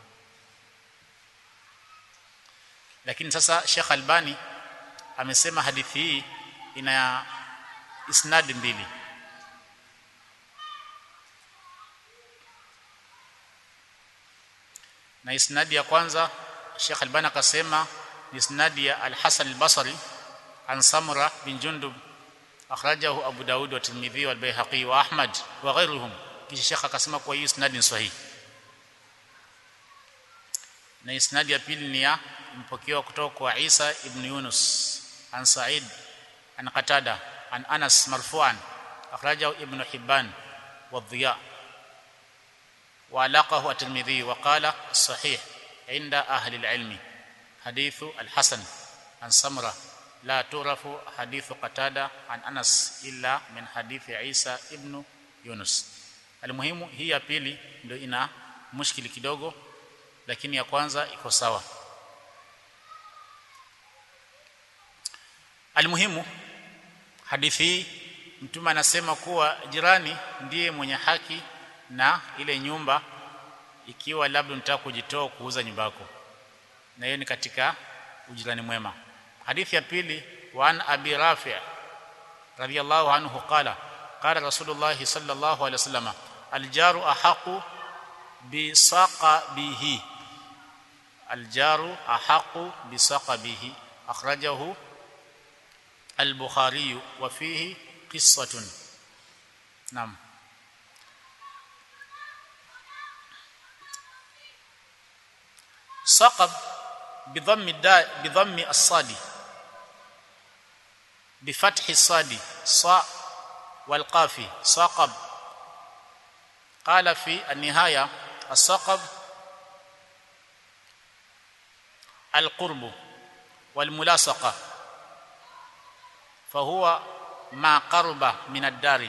Lakini sasa Sheikh Albani amesema hadithi hii ina isnadi mbili. Na isnadi ya kwanza Sheikh Albani akasema ni isnadi ya Al-Hasan Al-Basri an Samra bin Jundub akhrajahu Abu Daud wa Tirmidhi wal Baihaqi wa Ahmad wa ghayruhum kisha Sheikh akasema kwa hiyo isnadi ni sahihi na isnadi ya pili ni ya mpokewa kutoka kwa Isa ibn Yunus an Sa'id an Qatada an Anas marfu'an akhrajahu Ibn Hibban wa Dhiya wa alaqahu at-Tirmidhi wa qala sahih inda ahli al-ilm hadithu al-Hasan an Samra لا تعرف حديث قتادة عن أنس إلا من حديث عيسى ابن يونس المهم hii ya pili ndio ina mushkili kidogo lakini ya kwanza iko sawa almuhimu hadithi hii mtume anasema kuwa jirani ndiye mwenye haki na ile nyumba ikiwa labda unataka kujitoa kuuza nyumba yako na hiyo ni katika ujirani mwema hadithi ya pili wa an abi rafi' radiyallahu anhu qala qala rasulullah sallallahu alaihi wasallam aljaru ahaqu bi saqabihi aljaru ahaqu bisaqabihi akhrajahu al-bukhari wa fihi qissatun naam saqab bidhammi da bidhammi as-sadi بفتح الصاد صاء والقاف صقب قال في النهايه الصقب القرب والملاصقه فهو ما قرب من الدار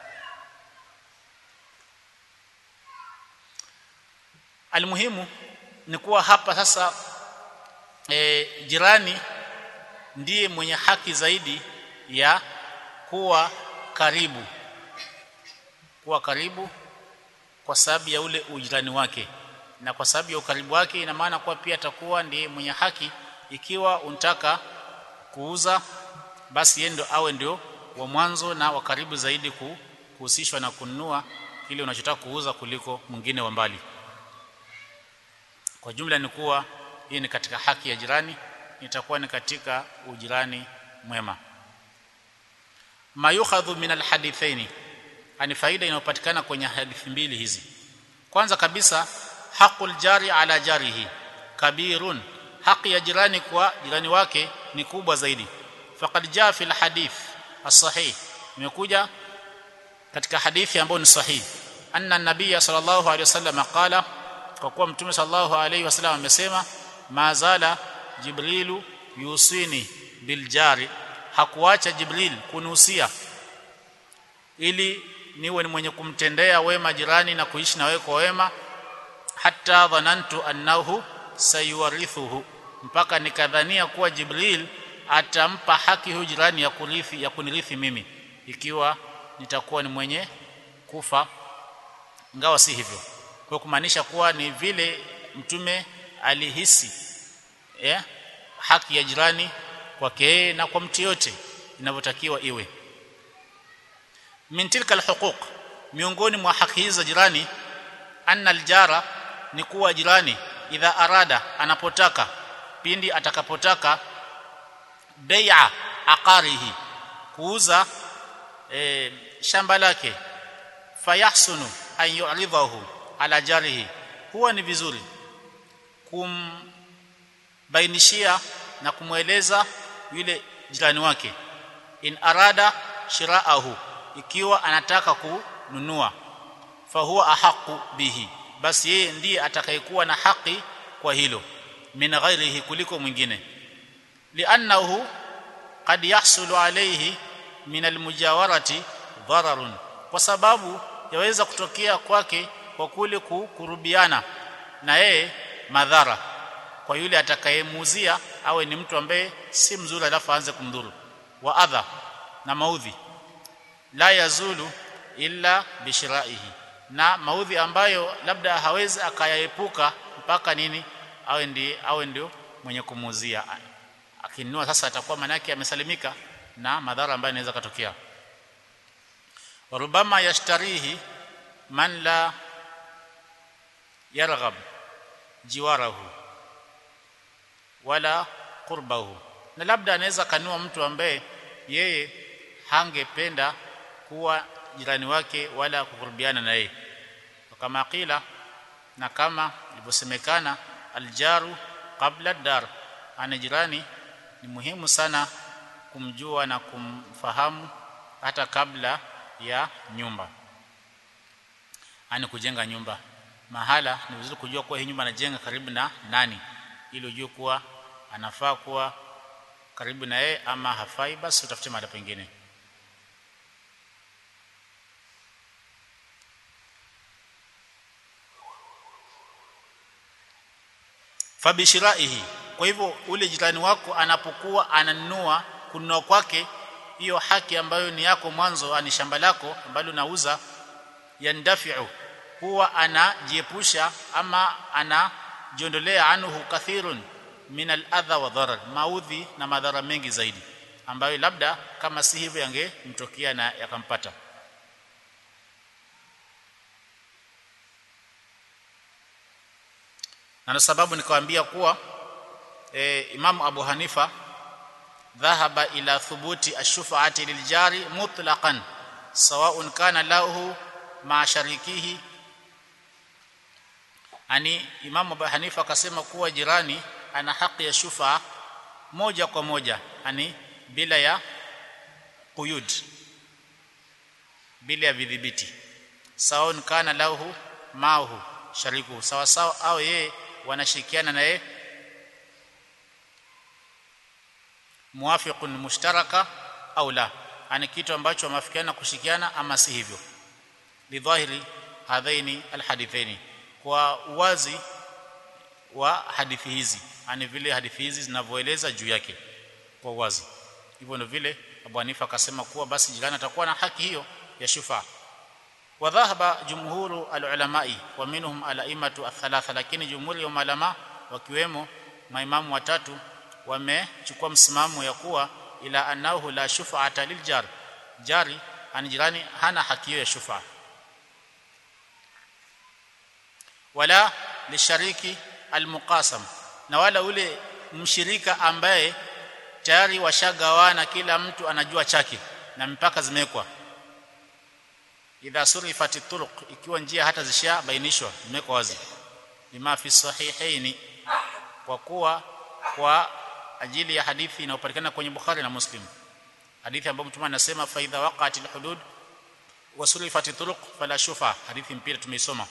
almuhimu ni kuwa hapa sasa e, jirani ndiye mwenye haki zaidi ya kuwa karibu kuwa karibu kwa sababu ya ule ujirani wake na kwa sababu ya ukaribu wake ina maana kuwa pia atakuwa ndiye mwenye haki ikiwa unataka kuuza basi yeye ndio awe ndio wa mwanzo na wa karibu zaidi kuhusishwa na kununua kile unachotaka kuuza kuliko mwingine wa mbali kwa jumla ni kuwa hii ni katika haki ya jirani itakuwa ni katika ujirani mwema mayukhadhu min alhadithaini ani faida inayopatikana kwenye hadithi mbili hizi kwanza kabisa haqul jari ala jarihi kabirun haki ya jirani kwa jirani wake ni kubwa zaidi faqad jaa fil hadith as-sahih imekuja katika hadithi ambayo ni sahihi anna nabiyya sallallahu alayhi wasallam qala kwa kuwa mtume sallallahu alayhi wasallam amesema mazala jibrilu yusini biljari hakuacha jibril kunusia ili niwe ni mwenye kumtendea wema jirani na kuishi na wewe kwa wema hatta dhanantu annahu sayuwarithuhu mpaka nikadhania kuwa jibril atampa haki huyu jirani ya kurithi ya kunirithi mimi ikiwa nitakuwa ni mwenye kufa ingawa si hivyo kwa kumaanisha kuwa ni vile mtume alihisi eh, haki ya jirani kwake na kwa mtu yote inavyotakiwa iwe min tilka alhuquq miongoni mwa haki hizi za jirani anna aljara ni kuwa jirani idha arada anapotaka pindi atakapotaka bai'a aqarihi kuuza e, shamba lake fayahsunu an yu'ridahu ala jarihi huwa ni vizuri kumbainishia na kumweleza yule jirani wake in arada shiraahu ikiwa anataka kununua fahuwa ahaqu bihi basi yeye ndiye atakayekuwa na haki kwa hilo min ghairihi kuliko mwingine li'annahu qad yahsulu alayhi min almujawarati dhararun kwa sababu yaweza kutokea kwake kwa kule kukurubiana na yeye madhara kwa yule atakayemuuzia awe ni mtu ambaye si mzuri alafu aanze kumdhuru wa adha na maudhi la yazulu illa bishiraihi na maudhi ambayo labda hawezi akayaepuka mpaka nini awe ndi awe ndio mwenye kumuuzia akinunua sasa atakuwa manake amesalimika na madhara ambayo yanaweza katokea warubama yashtarihi man la yarghab jiwarahu wala qurbahu na labda anaweza kanua mtu ambaye yeye hangependa kuwa jirani wake wala kukurubiana na yeye kama qila na kama ilivyosemekana aljaru qabla dar ana jirani ni muhimu sana kumjua na kumfahamu hata kabla ya nyumba ani kujenga nyumba mahala ni vizuri kujua kuwa hii nyumba anajenga karibu na nani ili ujue kuwa anafaa kuwa karibu na yeye ama hafai basi utafute mahali pengine fabishiraihi kwa hivyo ule jirani wako anapokuwa ananunua kununua kwake hiyo haki ambayo ni yako mwanzo ani shamba lako ambalo unauza yandafiu huwa anajiepusha ama anajiondolea anhu kathirun min al-adha wa dharar maudhi na madhara mengi zaidi ambayo labda kama si hivyo yangemtokea na yakampata na sababu nikawaambia kuwa e, Imamu Abu Hanifa dhahaba ila thubuti ash-shuf'ati liljari mutlaqan sawa'un kana lahu ma sharikihi ani Imamu Abu Hanifa akasema kuwa jirani ana haki ya shufa moja kwa moja ani bila ya quyud bila ya vidhibiti sawa'un kana lahu mahu shariku sawa sawa au yeye wanashirikiana na yeye muwafiqun mushtaraka au la ani kitu ambacho wamefikiana kushikiana ama si hivyo lidhahiri hadhaini alhadithaini kwa uwazi wa hadithi hizi ani vile hadithi hizi zinavyoeleza juu yake kwa uwazi hivyo ndio vile Abu Hanifa akasema kuwa basi jirani atakuwa na haki hiyo ya shufa wa dhahaba jumhuru alulamai wa minhum alaimatu athalatha lakini jumhuri ya ulama wakiwemo maimamu watatu wamechukua msimamo ya kuwa ila annahu la shufa'ata liljar jari ani jirani hana haki hiyo ya shufa wala lishariki almuqasam na wala ule mshirika ambaye tayari washagawana kila mtu anajua chake na mipaka zimewekwa idha surifat turuq ikiwa njia hata zishabainishwa zimewekwa wazi lima fi sahihaini kwa kuwa kwa ajili ya hadithi inayopatikana kwenye Bukhari na Muslim hadithi ambayo mtume anasema fa idha waqa'at alhudud wa surifat turuq fala shufa hadithi mpira tumeisoma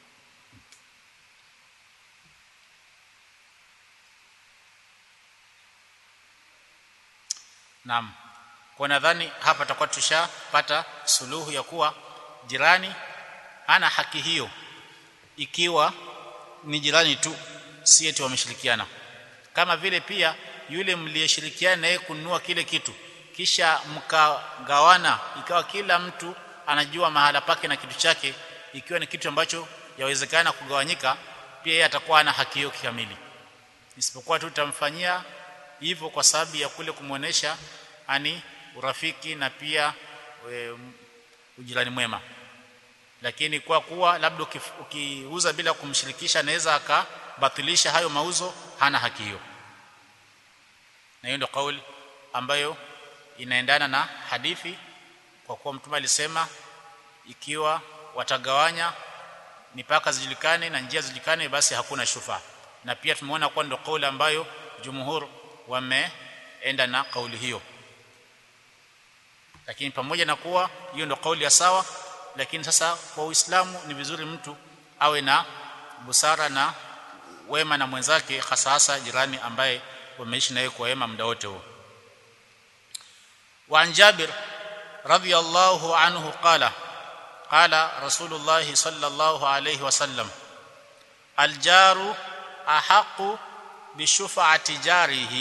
Naam. Kwa nadhani hapa tutakuwa tushapata suluhu ya kuwa jirani hana haki hiyo ikiwa ni jirani tu si eti wameshirikiana. Kama vile pia yule mliyeshirikiana naye kununua kile kitu kisha mkagawana ikawa kila mtu anajua mahala pake na kitu chake ikiwa ni kitu ambacho yawezekana kugawanyika pia yeye atakuwa ana haki hiyo kikamili isipokuwa tu tutamfanyia hivyo kwa sababu ya kule kumuonesha ani urafiki na pia e, ujirani mwema lakini kwa kuwa labda ukiuza bila kumshirikisha anaweza akabatilisha hayo mauzo hana haki hiyo na hiyo ndio kauli ambayo inaendana na hadithi kwa kuwa mtume alisema ikiwa watagawanya mipaka zijulikane na njia zijulikane basi hakuna shufa na pia tumeona kwa ndio kauli ambayo jumhur wameenda na kauli hiyo lakini pamoja na kuwa hiyo ndio kauli ya sawa lakini sasa kwa Uislamu ni vizuri mtu awe na busara na wema na mwenzake hasa hasa jirani ambaye wameishi naye kwa wema muda wote huo وعن جابر رضي الله عنه قال قال رسول الله صلى الله عليه وسلم الجار أحق بشفعة جاره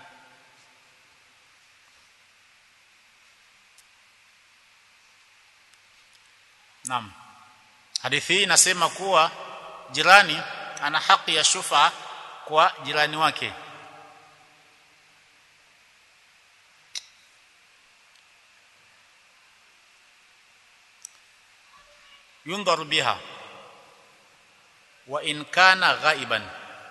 Naam. Hadithi hii inasema kuwa jirani ana haki ya shufa kwa jirani wake. Yundharu biha wa in kana ghaiban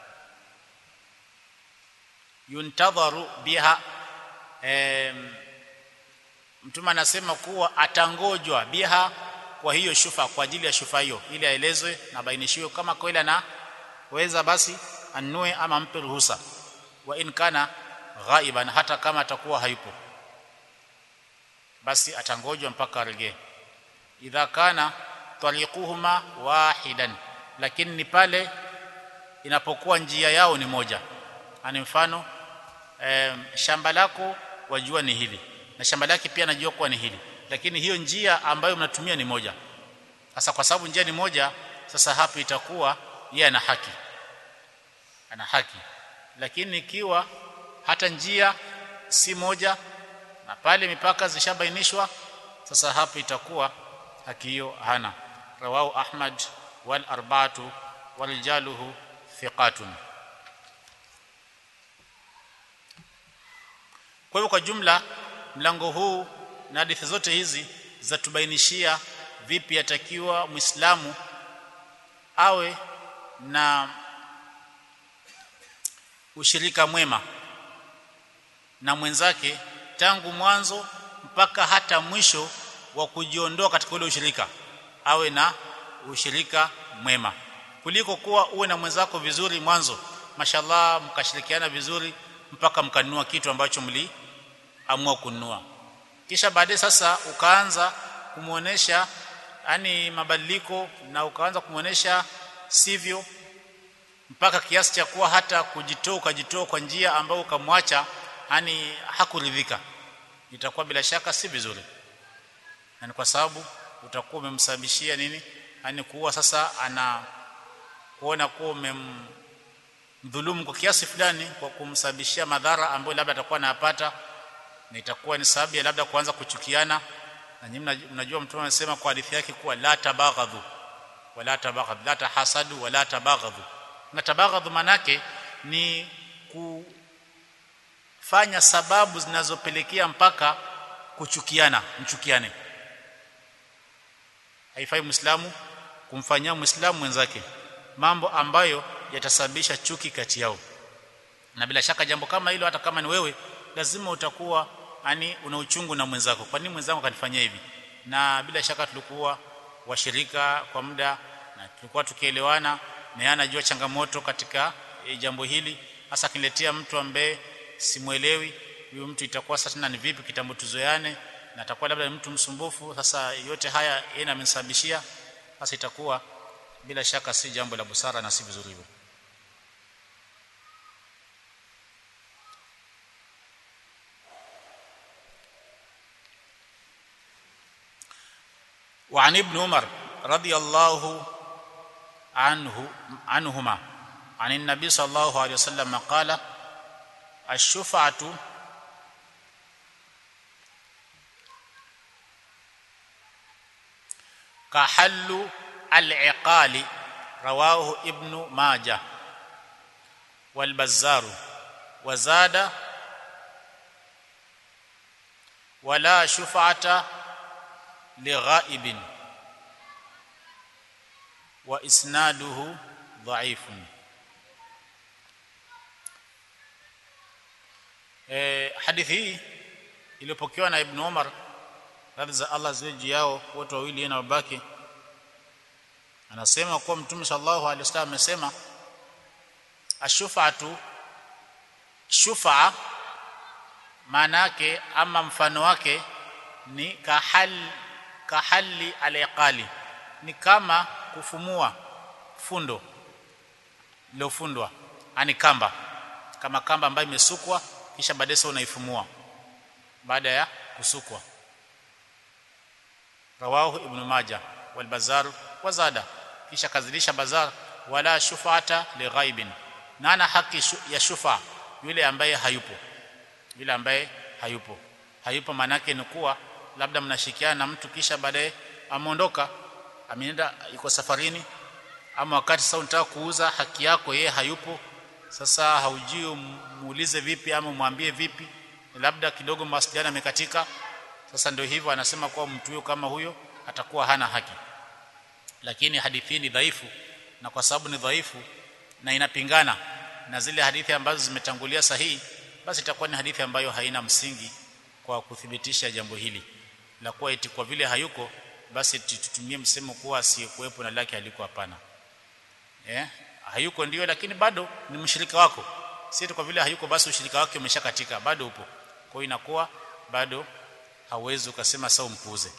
yuntadharu biha em, mtume anasema kuwa atangojwa biha kwa hiyo shufa kwa ajili ya shufa hiyo ili aelezwe na bainishiwe kama kweli anaweza basi anue ama ampe ruhusa wa in kana ghaiban hata kama atakuwa hayupo basi atangojwa mpaka arejee idha kana tariquhuma wahidan lakini ni pale inapokuwa njia yao ni moja ani mfano e, shamba lako wajua ni hili na shamba lake pia najua kuwa ni hili lakini hiyo njia ambayo mnatumia ni moja sasa kwa sababu njia ni moja sasa hapo itakuwa yeye ana haki ana haki lakini ikiwa hata njia si moja na pale mipaka zishabainishwa sasa hapo itakuwa haki hiyo hana rawahu ahmad wal arba'atu wal jaluhu thiqatun kwa hivyo kwa jumla mlango huu na hadithi zote hizi zatubainishia vipi yatakiwa muislamu awe na ushirika mwema na mwenzake tangu mwanzo mpaka hata mwisho wa kujiondoa katika ule ushirika awe na ushirika mwema kuliko kuwa uwe na mwenzako vizuri mwanzo mashallah mkashirikiana vizuri mpaka mkanunua kitu ambacho mliamua kununua kisha baadaye sasa ukaanza kumuonesha yani mabadiliko na ukaanza kumuonesha sivyo mpaka kiasi cha kuwa hata kujitoa ukajitoa kwa njia ambayo ukamwacha yani hakuridhika itakuwa bila shaka si vizuri na ni kwa sababu utakuwa umemsababishia nini yani kuwa sasa ana kuona kuwa umemdhulumu kwa kiasi fulani kwa kumsababishia madhara ambayo labda atakuwa anayapata na itakuwa ni sababu ya labda kuanza kuchukiana na nyinyi mnajua mtume anasema kwa hadithi yake kuwa la tabaghadhu wala tabaghadhu la tahasadu wala tabaghadhu na tabaghadhu manake ni kufanya sababu zinazopelekea mpaka kuchukiana mchukiane haifai muislamu kumfanyia muislamu mwenzake mambo ambayo yatasababisha chuki kati yao na bila shaka jambo kama hilo hata kama ni wewe lazima utakuwa yani una uchungu na mwenzako kwa nini mwenzangu kanifanyia hivi na bila shaka tulikuwa washirika kwa muda na tulikuwa tukielewana na yeye anajua changamoto katika e, jambo hili hasa kiniletea mtu ambaye simuelewi huyo mtu itakuwa sasa tena ni vipi kitambo tuzoeane na atakuwa labda ni mtu msumbufu sasa yote haya yeye amenisababishia sasa itakuwa bila shaka si jambo la busara na si vizuri hivyo وعن ابن عمر رضي الله عنه عنهما عن النبي صلى الله عليه وسلم قال الشفعة كحل العقال رواه ابن ماجه والبزار وزاد ولا شفعة لغائب واسناده ضعيف eh hadithi hii iliyopokewa na Ibn Umar radhi za Allah ziwe juu yao wote wawili na babake anasema kuwa mtume sallallahu alaihi wasallam amesema ashufatu shufa maana yake ama mfano wake ni kahal kahali aliqali ni kama kufumua fundo lilofundwa ani kamba kama kamba ambayo imesukwa kisha baadaye unaifumua baada ya kusukwa rawahu ibn majah wal bazar wazada kisha kazilisha bazar wala shufata li ghaibin nana haki shu, ya shufa yule ambaye hayupo yule ambaye hayupo hayupo manake ni kuwa labda mnashikiana na mtu kisha baadaye ameondoka ameenda yuko safarini ama wakati sasa unataka kuuza haki yako yeye hayupo sasa haujui muulize vipi ama mwambie vipi labda kidogo mawasiliano yamekatika sasa ndio hivyo anasema kuwa mtu huyo kama huyo atakuwa hana haki lakini hadithi ni dhaifu na kwa sababu ni dhaifu na inapingana na zile hadithi ambazo zimetangulia sahihi basi itakuwa ni hadithi ambayo haina msingi kwa kuthibitisha jambo hili la kuwa eti kwa vile hayuko basi tutumie msemo kuwa asiyekuwepo na lake aliko hapana eh hayuko ndio lakini bado ni mshirika wako si kwa vile hayuko basi ushirika wake umeshakatika bado upo kwa hiyo inakuwa bado hauwezi ukasema sawa mpuuze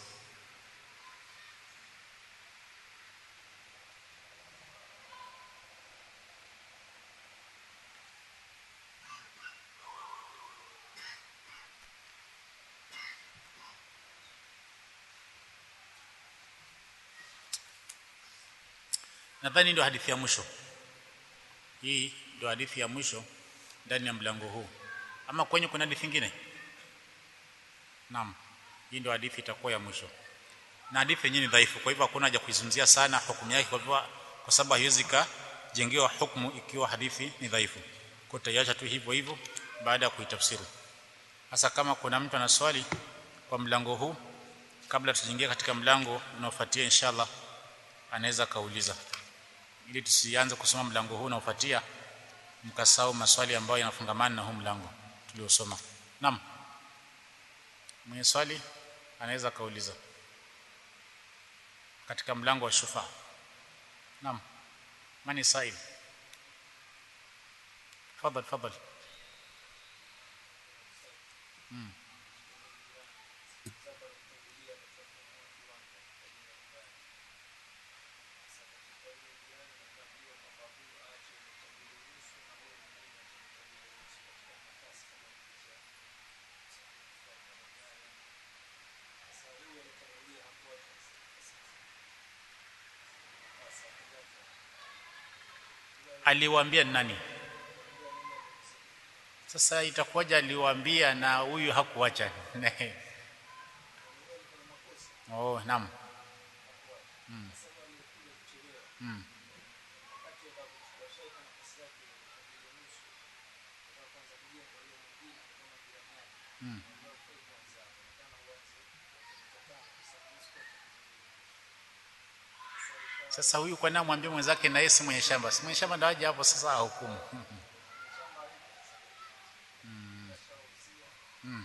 nadhani ndio hadithi ya mwisho hii ndio hadithi ya mwisho ndani ya mlango huu ama kwenye kuna hadithi nyingine naam hii ndio hadithi itakuwa ya mwisho na hadithi yenyewe ni dhaifu kwa hivyo hakuna haja kuizungumzia sana hukumu yake kwa hivyo kwa sababu haiwezi kajengewa hukumu ikiwa hadithi ni dhaifu kwa tutaiacha tu hivyo hivyo baada ya kuitafsiri hasa kama kuna mtu ana swali kwa mlango huu kabla tujiingie katika mlango unaofuatia inshallah anaweza kauliza ili tusianze kusoma mlango huu unaofuatia mkasahau maswali ambayo yanafungamana na huu mlango tuliosoma naam mwenye swali anaweza kauliza katika mlango wa shufa naam mani sail fadhal fadhal mm. aliwaambia nani sasa itakuwaje aliwaambia na huyu hakuacha oh naam mm. Mm. Mm. Sasa huyu kwa nini amwambie mwenzake na yeye si mwenye shamba? Si mwenye shamba ndio aje hapo sasa hukumu. Mm. Mm.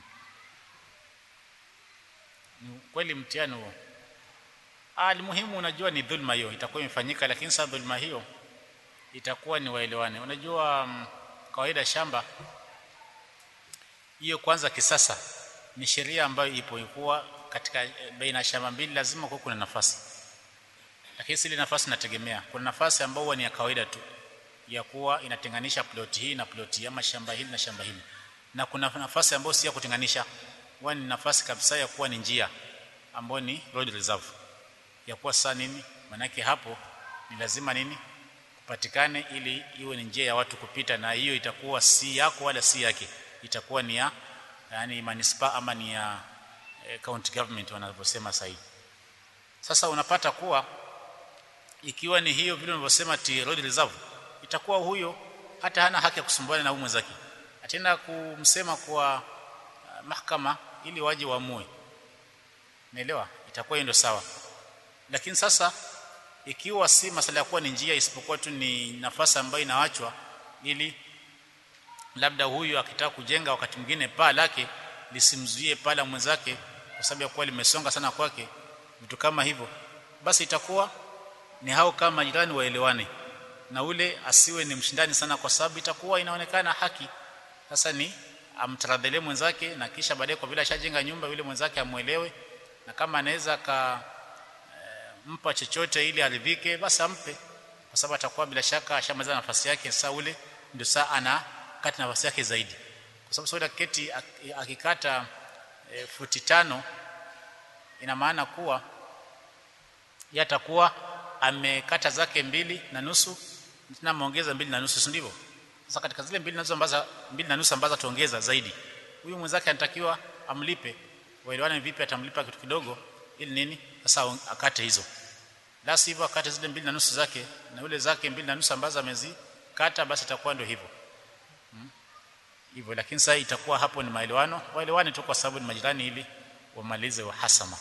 Ni kweli mtihani huo. Ah, muhimu unajua ni dhulma hiyo itakuwa imefanyika, lakini sasa dhulma hiyo itakuwa ni waelewane. Unajua um, kawaida shamba hiyo kwanza kisasa ni sheria ambayo ipo ikuwa katika baina ya shamba mbili lazima kuwe kuna nafasi lakini ile nafasi inategemea kuna nafasi ambayo ni ya kawaida tu ya kuwa inatenganisha ploti hii na ploti hii ama shamba hili na shamba hili na kuna nafasi ambayo si ya kutenganisha huwa ni nafasi kabisa ya kuwa ni njia ambayo ni road reserve ya kuwa sasa nini manake hapo ni lazima nini kupatikane ili iwe ni njia ya watu kupita na hiyo itakuwa si yako wala si yake itakuwa ni ya yani manispaa ama ni ya eh, county government wanavyosema sasa sasa unapata kuwa ikiwa ni hiyo vile unavyosema ti road reserve itakuwa huyo hata hana haki ya kusumbuana na mwenzake atenda kumsema kwa uh, mahakama ili waje waamue naelewa itakuwa hiyo ndio sawa lakini sasa ikiwa si masala ya kuwa ni njia isipokuwa tu ni nafasi ambayo inaachwa ili labda huyu akitaka kujenga wakati mwingine paa lake lisimzuie paa la mwenzake kwa sababu ya kuwa limesonga sana kwake vitu kama hivyo basi itakuwa ni hao kama jirani waelewane na ule asiwe ni mshindani sana kwa sababu itakuwa inaonekana haki sasa ni amtaradhele mwenzake na kisha baadaye kwa vile ashajenga nyumba yule mwenzake amuelewe na kama anaweza ka e, mpa chochote ili aridhike basi ampe kwa sababu atakuwa bila shaka ashamaliza nafasi yake sasa ule ndio saa ana kati nafasi yake zaidi kwa sababu soda keti akikata e, futi tano ina maana kuwa yatakuwa amekata zake mbili na nusu na ameongeza mbili na nusu si ndivyo sasa katika zile mbili na nusu ambazo mbili na nusu ambazo tuongeza zaidi huyu mwenzake anatakiwa amlipe waelewane vipi atamlipa kitu kidogo ili nini sasa akate hizo la sivyo akate zile mbili na nusu zake na yule zake mbili na nusu ambazo amezikata basi itakuwa ndio hivyo hmm? hivyo lakini sasa itakuwa hapo ni maelewano waelewane tu kwa sababu ni majirani ili wamalize uhasama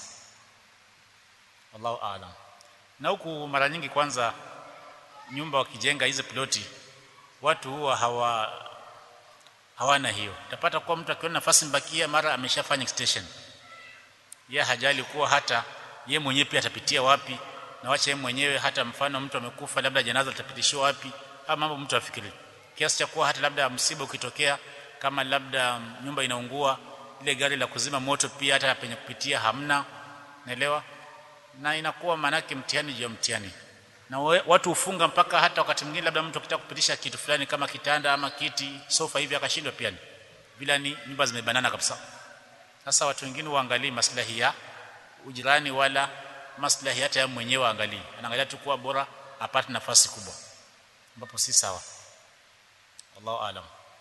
wallahu aalam na huku mara nyingi kwanza nyumba wakijenga hizi ploti watu huwa hawa hawana hiyo utapata kuwa mtu akiona nafasi mbakia mara ameshafanya extension ye hajali kuwa hata ye mwenyewe pia atapitia wapi na wacha yeye mwenyewe hata mfano mtu amekufa labda janaza litapitishwa wapi ama mambo mtu afikiri kiasi cha kuwa hata labda msiba ukitokea kama labda nyumba inaungua ile gari la kuzima moto pia hata penye kupitia hamna naelewa na inakuwa manake mtihani juu ya mtihani na we, watu hufunga mpaka hata wakati mwingine labda mtu akitaka kupitisha kitu fulani kama kitanda ama kiti sofa hivi akashindwa pia ni bila ni nyumba zimebanana kabisa sasa watu wengine waangalie maslahi ya ujirani wala maslahi hata ya mwenyewe angalie anaangalia tu kuwa bora apate nafasi kubwa ambapo si sawa Allahu aalam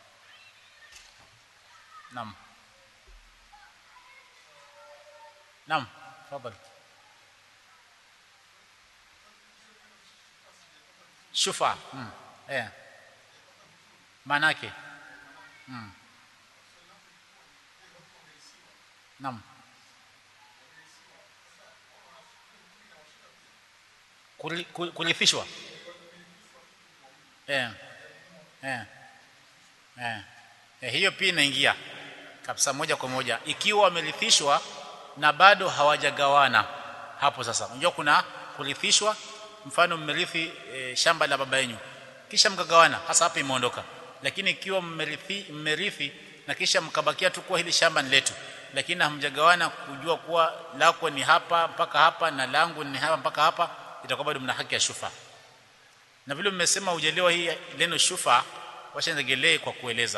Naam Naam tafadhali shufa mm. eh manake mm. Naam kurithishwa eh eh eh. Eh, hiyo pia inaingia kabisa moja kwa moja ikiwa wamerithishwa na bado hawajagawana hapo sasa unajua kuna kurithishwa mfano mmerithi e, shamba la baba yenu kisha mkagawana hasa hapa imeondoka lakini ikiwa mmerithi mmerithi na kisha mkabakia tu kuwa hili shamba ni letu lakini hamjagawana kujua kuwa lako ni hapa mpaka hapa na langu ni hapa mpaka hapa itakuwa bado mna haki ya shufa na vile mmesema hujelewa hii neno shufa wacha niregelee kwa kueleza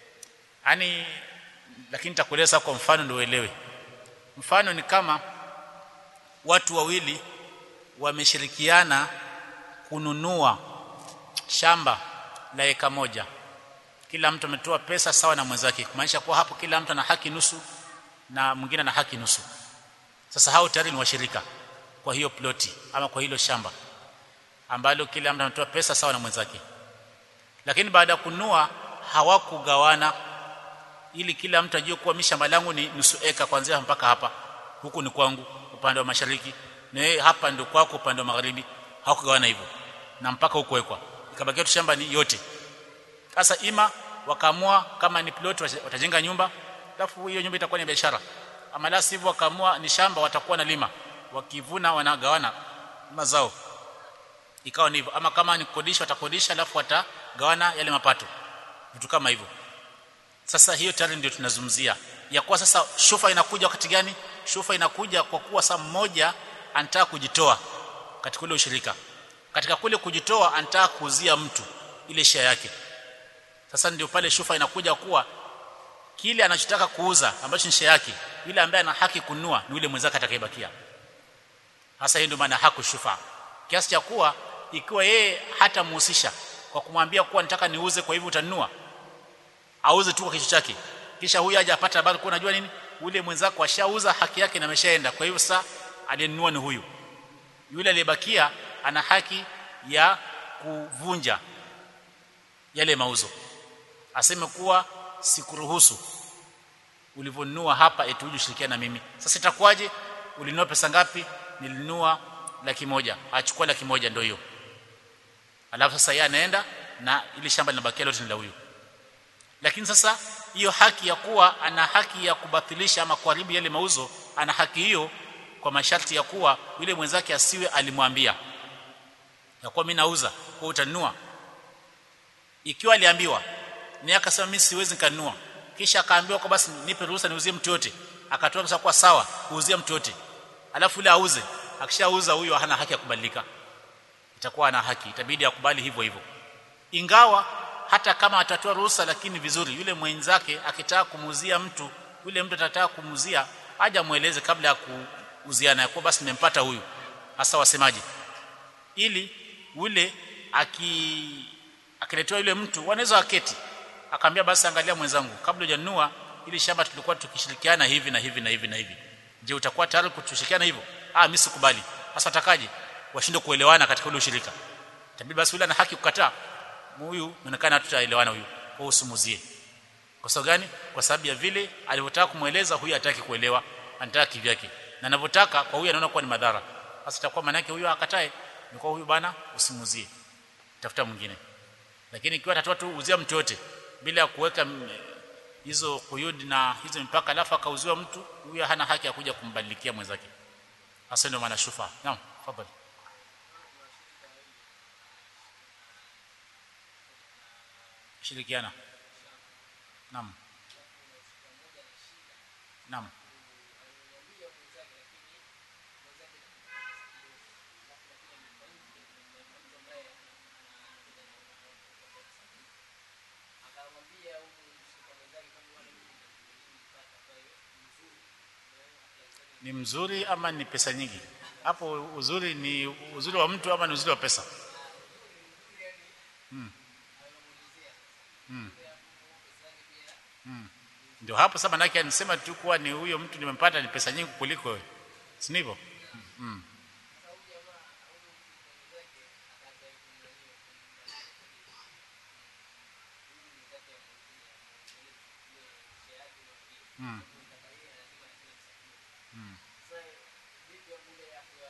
yani lakini nitakueleza kwa mfano ndio uelewe mfano ni kama watu wawili wameshirikiana kununua shamba la eka moja kila mtu ametoa pesa sawa na mwenzake kumaanisha kuwa hapo kila mtu ana haki nusu na mwingine ana haki nusu sasa hao tayari ni washirika kwa hiyo ploti ama kwa hilo shamba ambalo kila mtu ametoa pesa sawa na mwenzake lakini baada ya kununua hawakugawana ili kila mtu ajue kuwa mimi shamba langu ni nusu eka kuanzia mpaka hapa huku ni kwangu upande wa mashariki na yeye hapa ndio kwako upande wa magharibi hawakugawana hivyo na mpaka huko wekwa ikabakia tu shamba ni yote sasa ima wakaamua kama ni plot watajenga nyumba alafu hiyo nyumba itakuwa ni biashara ama la sivyo wakaamua ni shamba watakuwa na lima wakivuna wanagawana mazao ikawa ni hivyo ama kama ni kukodisha watakodisha alafu watagawana yale mapato vitu kama hivyo sasa hiyo tayari ndio tunazungumzia ya kuwa sasa shufa inakuja wakati gani shufa inakuja kwa kuwa saa mmoja anataka kujitoa katika ule ushirika katika kule kujitoa anataka kuuzia mtu ile share yake sasa ndio pale shufa inakuja kuwa kile anachotaka kuuza ambacho ni share yake yule ambaye ana haki kununua ni yule mwenzake atakayebakia hasa hiyo ndio maana haku shufa kiasi cha kuwa ikiwa yeye hata muhusisha kwa kumwambia kuwa nataka niuze kwa hivyo utanunua auze tu kwa kichwa chake kisha huyu aje apata habari kwa unajua nini ule mwenzako ashauza haki yake na ameshaenda kwa hivyo sasa aliyenunua ni huyu yule aliyebakia ana haki ya kuvunja yale mauzo aseme kuwa sikuruhusu ulivyonunua hapa eti uje ushirikiane na mimi sasa itakuwaje ulinunua pesa ngapi nilinunua laki moja achukua laki moja ndio hiyo alafu sasa yeye anaenda na ile shamba linabakia lote ni la huyu lakini sasa hiyo haki ya kuwa ana haki ya kubatilisha ama kuharibu yale mauzo ana haki hiyo kwa masharti ya kuwa yule mwenzake asiwe alimwambia ya kuwa mimi nauza kwa utanunua ikiwa aliambiwa ni akasema mimi siwezi nikanunua kisha akaambiwa kwa basi nipe ruhusa niuzie mtu yote akatoa pesa kwa sawa kuuzia mtu yote alafu ile auze akishauza huyo hana haki ya kubadilika itakuwa ana haki itabidi akubali hivyo hivyo ingawa hata kama atatoa ruhusa lakini vizuri yule mwenzake akitaka kumuuzia mtu yule mtu atataka kumuuzia aje mueleze kabla ya kuuziana ya kuwa basi nimempata huyu hasa wasemaji ili ule aki akiletewa yule mtu wanaweza waketi akamwambia basi angalia mwenzangu kabla hujanunua ili shamba tulikuwa tukishirikiana hivi na hivi na hivi na hivi je utakuwa tayari kutushirikiana hivyo ah mimi sikubali sasa atakaje washinde kuelewana katika ule ushirika tabii basi yule ana haki kukataa huyu inaonekana tutaelewana huyu kwa usimuzie kwa sababu gani kwa sababu ya vile alivyotaka kumueleza huyu hataki kuelewa anataka kivyake na anavyotaka kwa huyu anaona kuwa ni madhara sasa itakuwa maana yake huyu akatae ni kwa huyu bana usimuzie tafuta mwingine lakini ikiwa atatoa tu uzia mtu yote bila ya kuweka hizo kuyudi na hizo mipaka alafu akauziwa mtu huyu hana haki ya kuja kumbadilikia mwenzake hasa ndio maana shufa naam fadhali shirikiana naam naam ni mzuri ama ni pesa nyingi hapo uzuri ni uzuri wa mtu ama ni uzuri wa pesa hmm. Hmm. Hmm. ndio hapo sasa manake anisema tu kuwa ni huyo mtu nimempata ni pesa nyingi kuliko wewe si ndivyo hmm. Hmm. Hmm.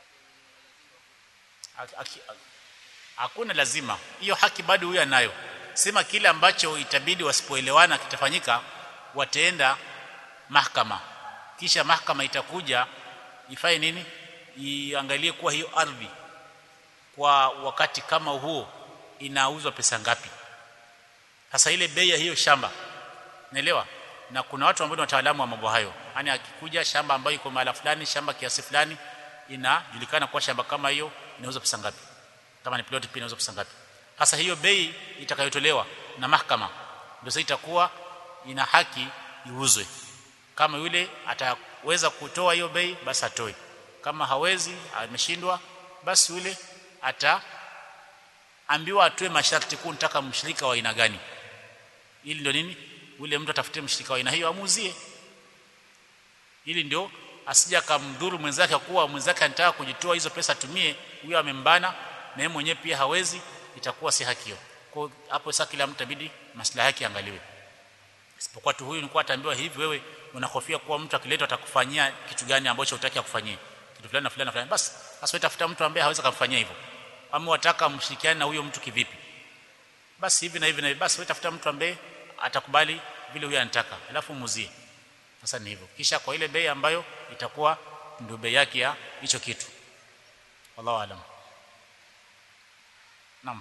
Aki- aki- hakuna lazima hiyo haki bado huyo anayo sema kile ambacho itabidi wasipoelewana kitafanyika wataenda mahakama kisha mahakama itakuja ifanye nini iangalie kuwa hiyo ardhi kwa wakati kama huo inauzwa pesa ngapi sasa ile bei ya hiyo shamba naelewa na kuna watu ambao ni wataalamu wa mambo hayo yani akikuja shamba ambayo iko mahala fulani shamba kiasi fulani inajulikana kwa shamba kama hiyo inauza pesa ngapi kama ni plot pia inauza pesa ngapi sasa hiyo bei itakayotolewa na mahakama ndio sasa itakuwa ina haki iuzwe kama yule ataweza kutoa hiyo bei basi atoe kama hawezi ameshindwa basi yule ataambiwa atoe masharti kuu nitaka mshirika wa aina gani ili ndio nini yule mtu atafutie mshirika wa aina hiyo amuuzie ili ndio asija kamdhuru mwenzake kuwa mwenzake anataka kujitoa hizo pesa tumie huyo amembana na yeye mwenyewe pia hawezi itakuwa si haki hiyo kwa hapo sasa kila mtu itabidi maslahi yake angaliwe isipokuwa tu huyu nilikuwa ataambiwa hivi wewe unahofia kuwa mtu akiletwa atakufanyia kitu gani ambacho hutaki akufanyie kitu fulani na fulani na fulani basi sasa utafuta mtu ambaye hawezi kumfanyia hivyo ama wataka mshirikiane na huyo mtu kivipi basi hivi na hivi na hivi basi wewe tafuta mtu ambaye atakubali vile huyo anataka alafu muuzie sasa ni hivyo kisha kwa ile bei ambayo itakuwa ndio bei yake ya hicho kitu wallahu alam naam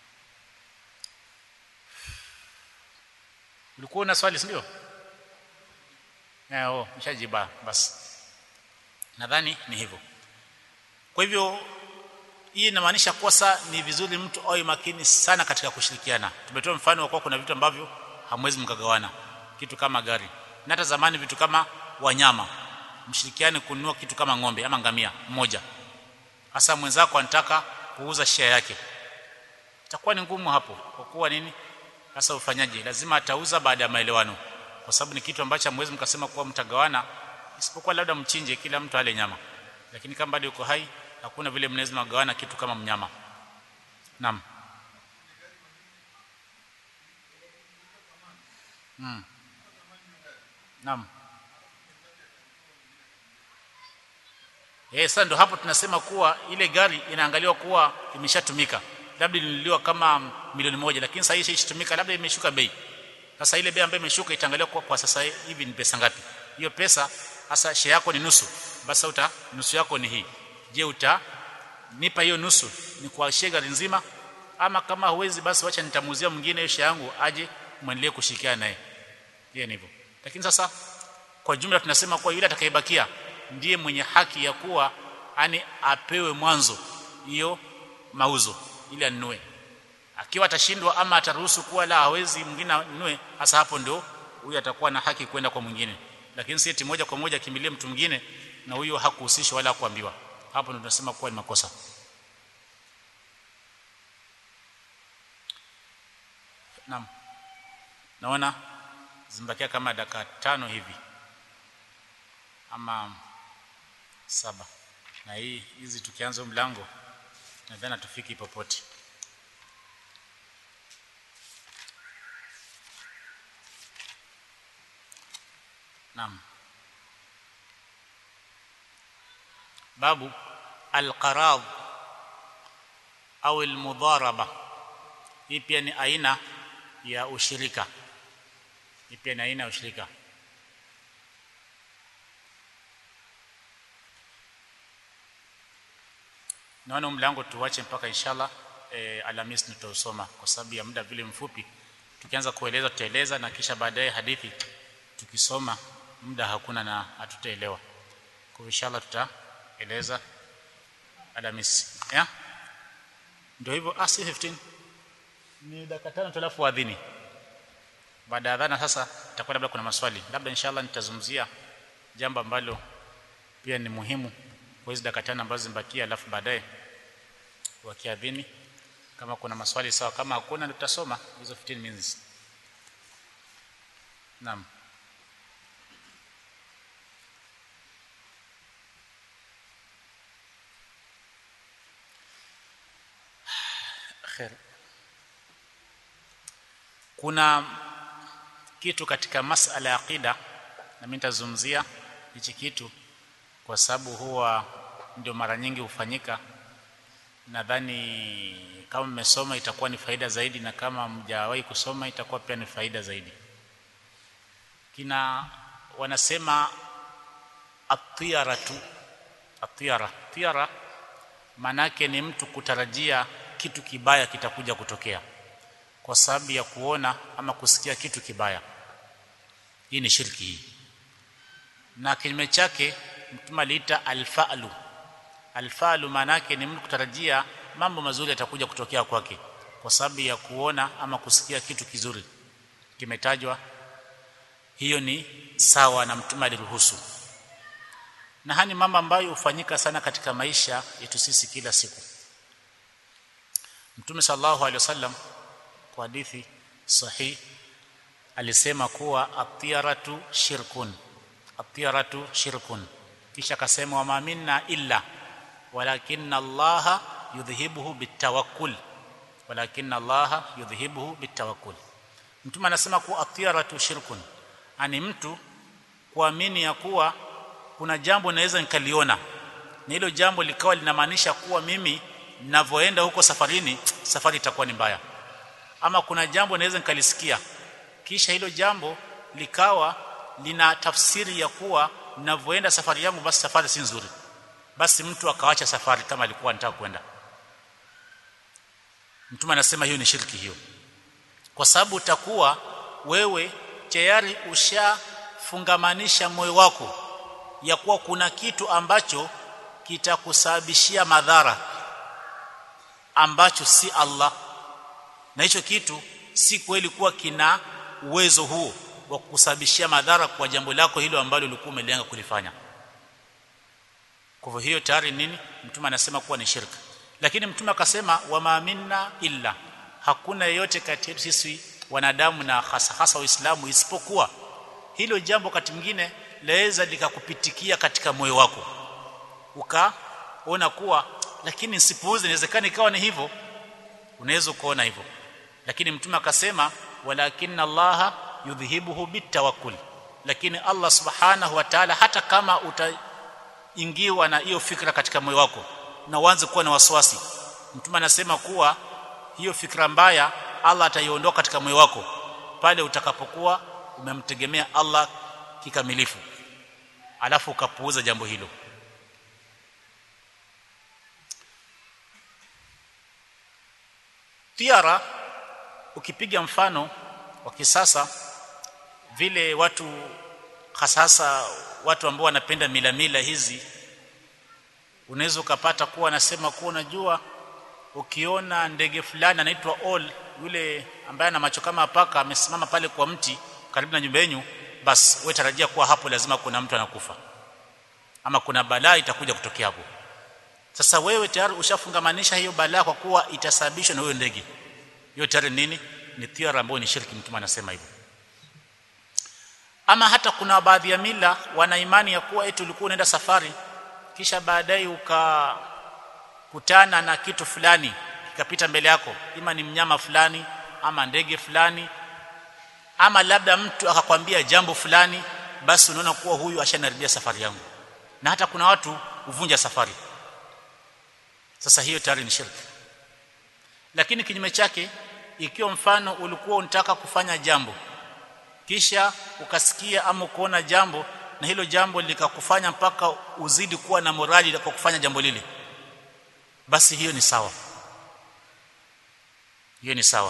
ulikuwa una swali si ndio eh oh nishajiba basi nadhani ni hivyo kwa hivyo hii inamaanisha kuwa saa ni vizuri mtu awe makini sana katika kushirikiana tumetoa mfano wa kuwa kuna vitu ambavyo hamwezi mkagawana kitu kama gari na hata zamani vitu kama wanyama mshirikiane kununua kitu kama ng'ombe ama ngamia mmoja hasa mwenzako anataka kuuza share yake itakuwa ni ngumu hapo kwa kuwa nini sasa ufanyaje lazima atauza baada ya maelewano kwa sababu ni kitu ambacho hamwezi mkasema kuwa mtagawana isipokuwa labda mchinje kila mtu ale nyama lakini kama bado yuko hai hakuna vile mnaweza mgawana kitu kama mnyama naam mm. naam Eh, sasa ndo hapo tunasema kuwa ile gari inaangaliwa kuwa imeshatumika. Labda ilinunuliwa kama milioni moja lakini sasa hii ishatumika labda imeshuka bei. Sasa ile bei ambayo imeshuka itaangaliwa kuwa kwa sasa hivi ni pesa ngapi. Hiyo pesa sasa share yako ni nusu. Basi uta nusu yako ni hii. Je, uta nipa hiyo nusu ni kwa share gari nzima ama kama huwezi basi wacha nitamuzia mwingine hiyo share yangu aje muendelee kushirikiana naye. Hiyo ni hivyo. Lakini sasa kwa jumla tunasema kuwa yule atakayebakia ndiye mwenye haki ya kuwa ani apewe mwanzo hiyo mauzo ili anunue akiwa atashindwa ama ataruhusu kuwa la hawezi mwingine anunue hasa hapo ndio huyu atakuwa na haki kwenda kwa mwingine lakini si eti moja kwa moja kimbilie mtu mwingine na huyo hakuhusishwa wala kuambiwa hapo ndio tunasema kuwa ni makosa naam naona zimbakia kama dakika tano hivi ama saba na hii hizi tukianza mlango nadhani tufiki popote naam babu alqarad au almudharaba hii pia ni aina ya ushirika hii pia ni aina ya ushirika naona mlango tuwache mpaka inshallah e, Alhamis tutausoma kwa sababu ya muda vile mfupi tukianza kueleza tutaeleza na kisha baadaye hadithi tukisoma muda hakuna na hatutaelewa kwa inshallah tutaeleza Alhamis yeah? ndio hivyo ah si 15 ni dakika tano tulafu adhini baada ya adhana sasa itakuwa labda kuna maswali labda inshallah nitazungumzia jambo ambalo pia ni muhimu kwa hizo dakika tano ambazo zimebakia alafu baadaye wakiadhini kama kuna maswali sawa kama hakuna tutasoma hizo 15 minutes naam khair kuna kitu katika masala ya aqida na mimi nitazungumzia hichi kitu kwa sababu huwa ndio mara nyingi hufanyika nadhani kama mmesoma itakuwa ni faida zaidi na kama mjawahi kusoma itakuwa pia ni faida zaidi kina wanasema atiyaratu atiyara tiyara manake ni mtu kutarajia kitu kibaya kitakuja kutokea kwa sababu ya kuona ama kusikia kitu kibaya hii ni shirki hii na kinyume chake mtume aliita alfa'lu alfa'lu manake ni mtu kutarajia mambo mazuri yatakuja kutokea kwake kwa sababu ya kuona ama kusikia kitu kizuri kimetajwa hiyo ni sawa na mtume aliruhusu na hani mambo ambayo hufanyika sana katika maisha yetu sisi kila siku mtume sallallahu alaihi wasallam kwa hadithi sahih alisema kuwa atiyaratu shirkun atiyaratu shirkun kisha akasema wama minna illa walakinna allaha yudhhibuhu bitawakkul walakinna allaha yudhhibuhu bitawakkul mtume anasema kuwa atiyaratu shirkun ani mtu kuamini ya kuwa kuna jambo naweza nikaliona na hilo jambo likawa linamaanisha kuwa mimi ninavyoenda huko safarini safari itakuwa ni mbaya ama kuna jambo naweza nikalisikia kisha hilo jambo likawa lina tafsiri ya kuwa ninavyoenda safari yangu basi safari si nzuri basi mtu akawacha safari kama alikuwa anataka kwenda mtume anasema hiyo ni shirki hiyo kwa sababu utakuwa wewe tayari ushafungamanisha moyo wako ya kuwa kuna kitu ambacho kitakusababishia madhara ambacho si Allah na hicho kitu si kweli kuwa kina uwezo huo wa kukusababishia madhara kwa jambo lako hilo ambalo ulikuwa umelenga kulifanya kwa hiyo tayari nini mtume anasema kuwa ni shirka lakini mtume akasema wama minna illa hakuna yeyote kati yetu sisi wanadamu na hasa hasa waislamu isipokuwa hilo jambo wakati mwingine laweza likakupitikia katika moyo wako ukaona kuwa lakini nsipuuze inawezekana ikawa ni hivyo unaweza kuona hivyo lakini mtume akasema walakinna allaha yudhhibuhu bitawakkul lakini Allah subhanahu wa ta'ala hata kama utaingiwa na hiyo fikra katika moyo wako na uanze kuwa na wasiwasi mtume anasema kuwa hiyo fikra mbaya Allah ataiondoa katika moyo wako pale utakapokuwa umemtegemea Allah kikamilifu alafu ukapuuza jambo hilo tiara ukipiga mfano wa kisasa vile watu hasasa watu ambao wanapenda mila mila hizi unaweza ukapata kuwa anasema kuwa unajua ukiona ndege fulani anaitwa all yule ambaye ana macho kama paka amesimama pale kwa mti karibu na nyumba yenu basi wewe tarajia kuwa hapo lazima kuna mtu anakufa ama kuna balaa itakuja kutokea hapo sasa wewe tayari ushafungamanisha hiyo balaa kwa kuwa itasababishwa na huyo ndege hiyo tayari nini ni tiara ambayo ni shirki mtume anasema hivyo ama hata kuna baadhi ya mila wana imani ya kuwa eti ulikuwa unaenda safari kisha baadaye ukakutana na kitu fulani kikapita mbele yako ima ni mnyama fulani ama ndege fulani ama labda mtu akakwambia jambo fulani basi unaona kuwa huyu ashanaribia safari yangu na hata kuna watu huvunja safari sasa hiyo tayari ni shirki lakini kinyume chake ikiwa mfano ulikuwa unataka kufanya jambo kisha ukasikia ama kuona jambo na hilo jambo likakufanya mpaka uzidi kuwa na morali kwa kufanya jambo lile basi hiyo ni sawa hiyo ni sawa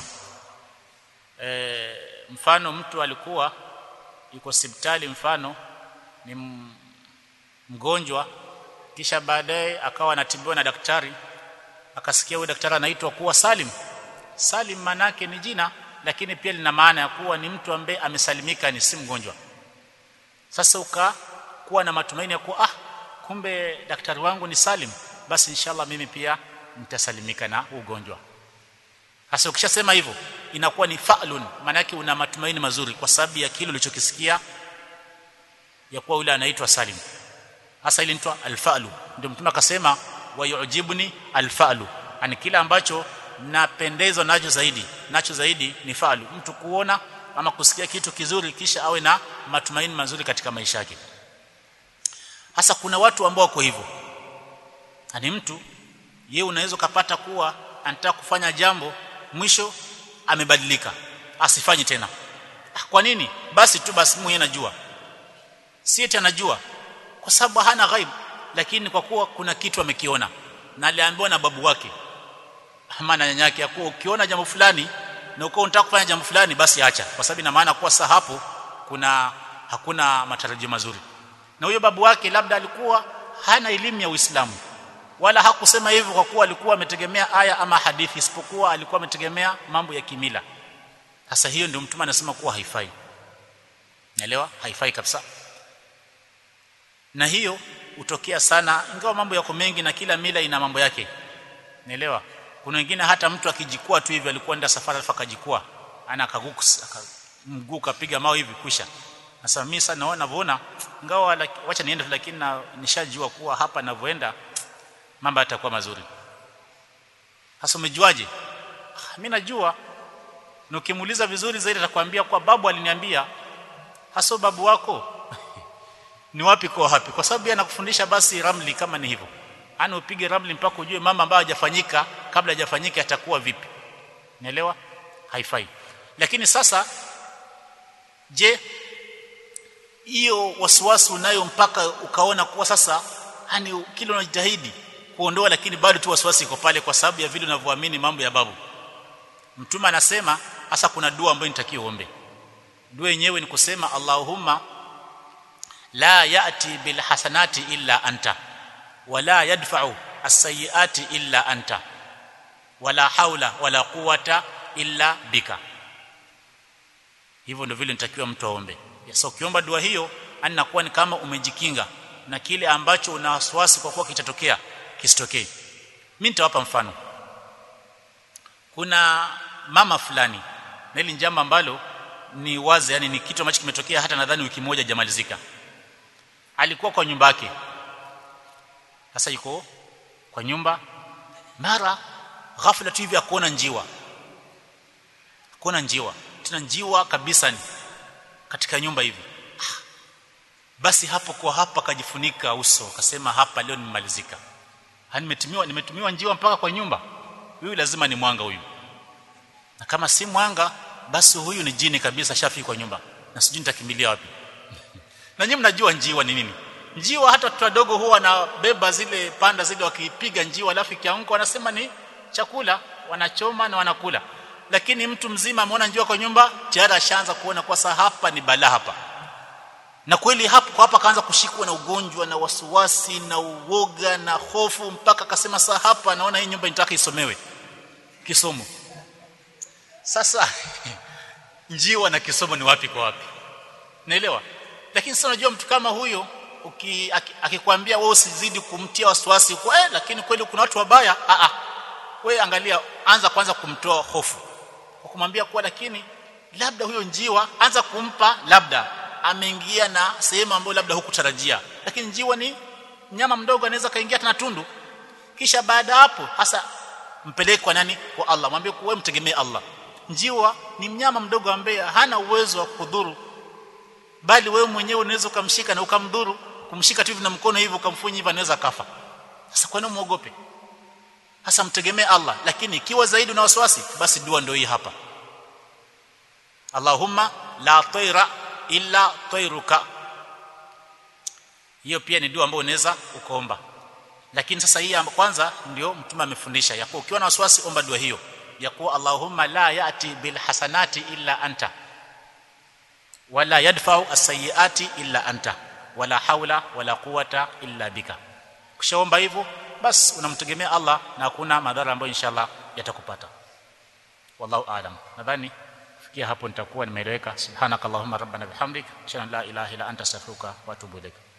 e, mfano mtu alikuwa yuko hospitali mfano ni mgonjwa kisha baadaye akawa anatibiwa na daktari akasikia huyo daktari anaitwa kuwa Salim Salim manake ni jina lakini pia lina maana ya kuwa ni mtu ambaye amesalimika ni si mgonjwa sasa ukakuwa na matumaini ya kuwa ah kumbe daktari wangu ni Salim basi inshallah mimi pia nitasalimika na ugonjwa sasa ukishasema hivyo inakuwa ni fa'lun maana yake una matumaini mazuri kwa sababu ya kile ulichokisikia ya kuwa yule anaitwa Salim hasa ile inaitwa alfa'lu ndio mtume akasema wayujibuni alfa'lu ani kile ambacho napendezwa nacho zaidi nacho zaidi ni fa'lu mtu kuona ama kusikia kitu kizuri kisha awe na matumaini mazuri katika maisha yake hasa kuna watu ambao wako hivyo ani mtu ye unaweza kupata kuwa anataka kufanya jambo mwisho amebadilika asifanye tena kwa nini basi tu basi mwenyewe anajua si eti anajua kwa sababu hana ghaib lakini kwa kuwa kuna kitu amekiona na aliambiwa na babu wake ama na nyanyake ya kuwa ukiona jambo fulani na uko unataka kufanya jambo fulani basi acha kwa sababu ina maana kuwa sasa hapo kuna hakuna matarajio mazuri na huyo babu wake labda alikuwa hana elimu ya Uislamu wala hakusema hivyo kwa kuwa alikuwa ametegemea aya ama hadithi isipokuwa alikuwa ametegemea mambo ya kimila sasa hiyo ndio mtume anasema kuwa haifai naelewa haifai kabisa na hiyo hutokea sana ingawa mambo yako mengi na kila mila ina mambo yake naelewa kuna wengine hata mtu akijikua tu hivi alikuwa nenda safari alafu akajikua ana akaguka mguu kapiga mawe hivi kwisha sasa mimi sasa naona navyoona ingawa wacha niende lakini na nishajua kuwa hapa ninavyoenda mambo yatakuwa mazuri sasa umejuaje mimi najua na ukimuuliza vizuri zaidi atakwambia kwa babu aliniambia hasa babu wako ni wapi kwa wapi kwa sababu yeye anakufundisha basi ramli kama ni hivyo ana upige ramli mpaka ujue mama ambayo hajafanyika kabla hajafanyika atakuwa vipi naelewa haifai lakini sasa je hiyo wasiwasi unayo mpaka ukaona kuwa sasa yani kile unajitahidi kuondoa lakini bado tu wasiwasi iko pale kwa sababu ya vile unavyoamini mambo ya babu mtume anasema hasa kuna dua ambayo nitakiwa uombe dua yenyewe ni kusema Allahumma la yati bil hasanati illa anta wala yadfa'u as-sayyiati illa anta wala haula wala quwata illa bika hivyo ndio vile nitakiwa mtu aombe so ukiomba dua hiyo anakuwa ni kama umejikinga na kile ambacho una wasiwasi kwa kuwa kitatokea kisitokee mimi nitawapa mfano kuna mama fulani na hili njama ambalo ni wazi yani ni kitu ambacho kimetokea hata nadhani wiki moja jamalizika alikuwa kwa nyumba yake sasa yuko kwa nyumba mara ghafla tu hivi akuona njiwa kuona njiwa tena njiwa kabisa ni katika nyumba hivi basi hapo kwa hapa akajifunika uso akasema hapa leo nimemalizika nimetumiwa nimetumiwa njiwa mpaka kwa nyumba huyu lazima ni mwanga huyu na kama si mwanga basi huyu ni jini kabisa shafi kwa nyumba na sijui nitakimbilia wapi na nyinyi mnajua njiwa ni nini njiwa hata watoto wadogo huwa wanabeba zile panda zile wakipiga njiwa alafu ikianguka wanasema ni chakula wanachoma na wanakula lakini mtu mzima ameona njiwa kwa nyumba tayari ashaanza kuona kwa saa hapa ni balaa hapa na kweli hapo kwa hapa kaanza kushikwa na ugonjwa na wasiwasi na uoga na hofu mpaka akasema saa hapa naona hii nyumba inataka isomewe kisomo sasa njiwa na kisomo ni wapi kwa wapi naelewa lakini sasa unajua mtu kama huyo akikwambia wewe usizidi kumtia wasiwasi kwa eh, lakini kweli kuna watu wabaya a a wewe angalia anza kwanza kumtoa hofu kwa kumwambia kuwa lakini labda huyo njiwa anza kumpa labda ameingia na sehemu ambayo labda hukutarajia lakini njiwa ni mnyama mdogo anaweza kaingia tena tundu kisha baada hapo hasa mpeleke kwa nani kwa Allah mwambie wewe mtegemee Allah njiwa ni mnyama mdogo ambaye hana uwezo wa kudhuru bali wewe mwenyewe unaweza ukamshika na ukamdhuru kumshika tu hivi na mkono hivi ukamfunya hivi anaweza kafa sasa kwa nini muogope hasa mtegemee Allah lakini ikiwa zaidi una wasiwasi basi dua ndio hii hapa Allahumma la tayra illa tayruka hiyo pia ni dua ambayo unaweza ukaomba lakini sasa hii kwanza ndio mtume amefundisha ya kuwa ukiwa na wasiwasi omba dua hiyo ya kuwa Allahumma la yati bil hasanati illa anta wala yadfa'u as-sayyiati illa anta wala haula wala quwata illa bika kishaomba hivyo basi unamtegemea Allah na hakuna madhara ambayo inshallah yatakupata wallahu aalam nadhani fikia hapo nitakuwa nimeeleweka subhanakallahumma rabbana bihamdik shana la ilaha illa anta astaghfiruka wa atubu ilaik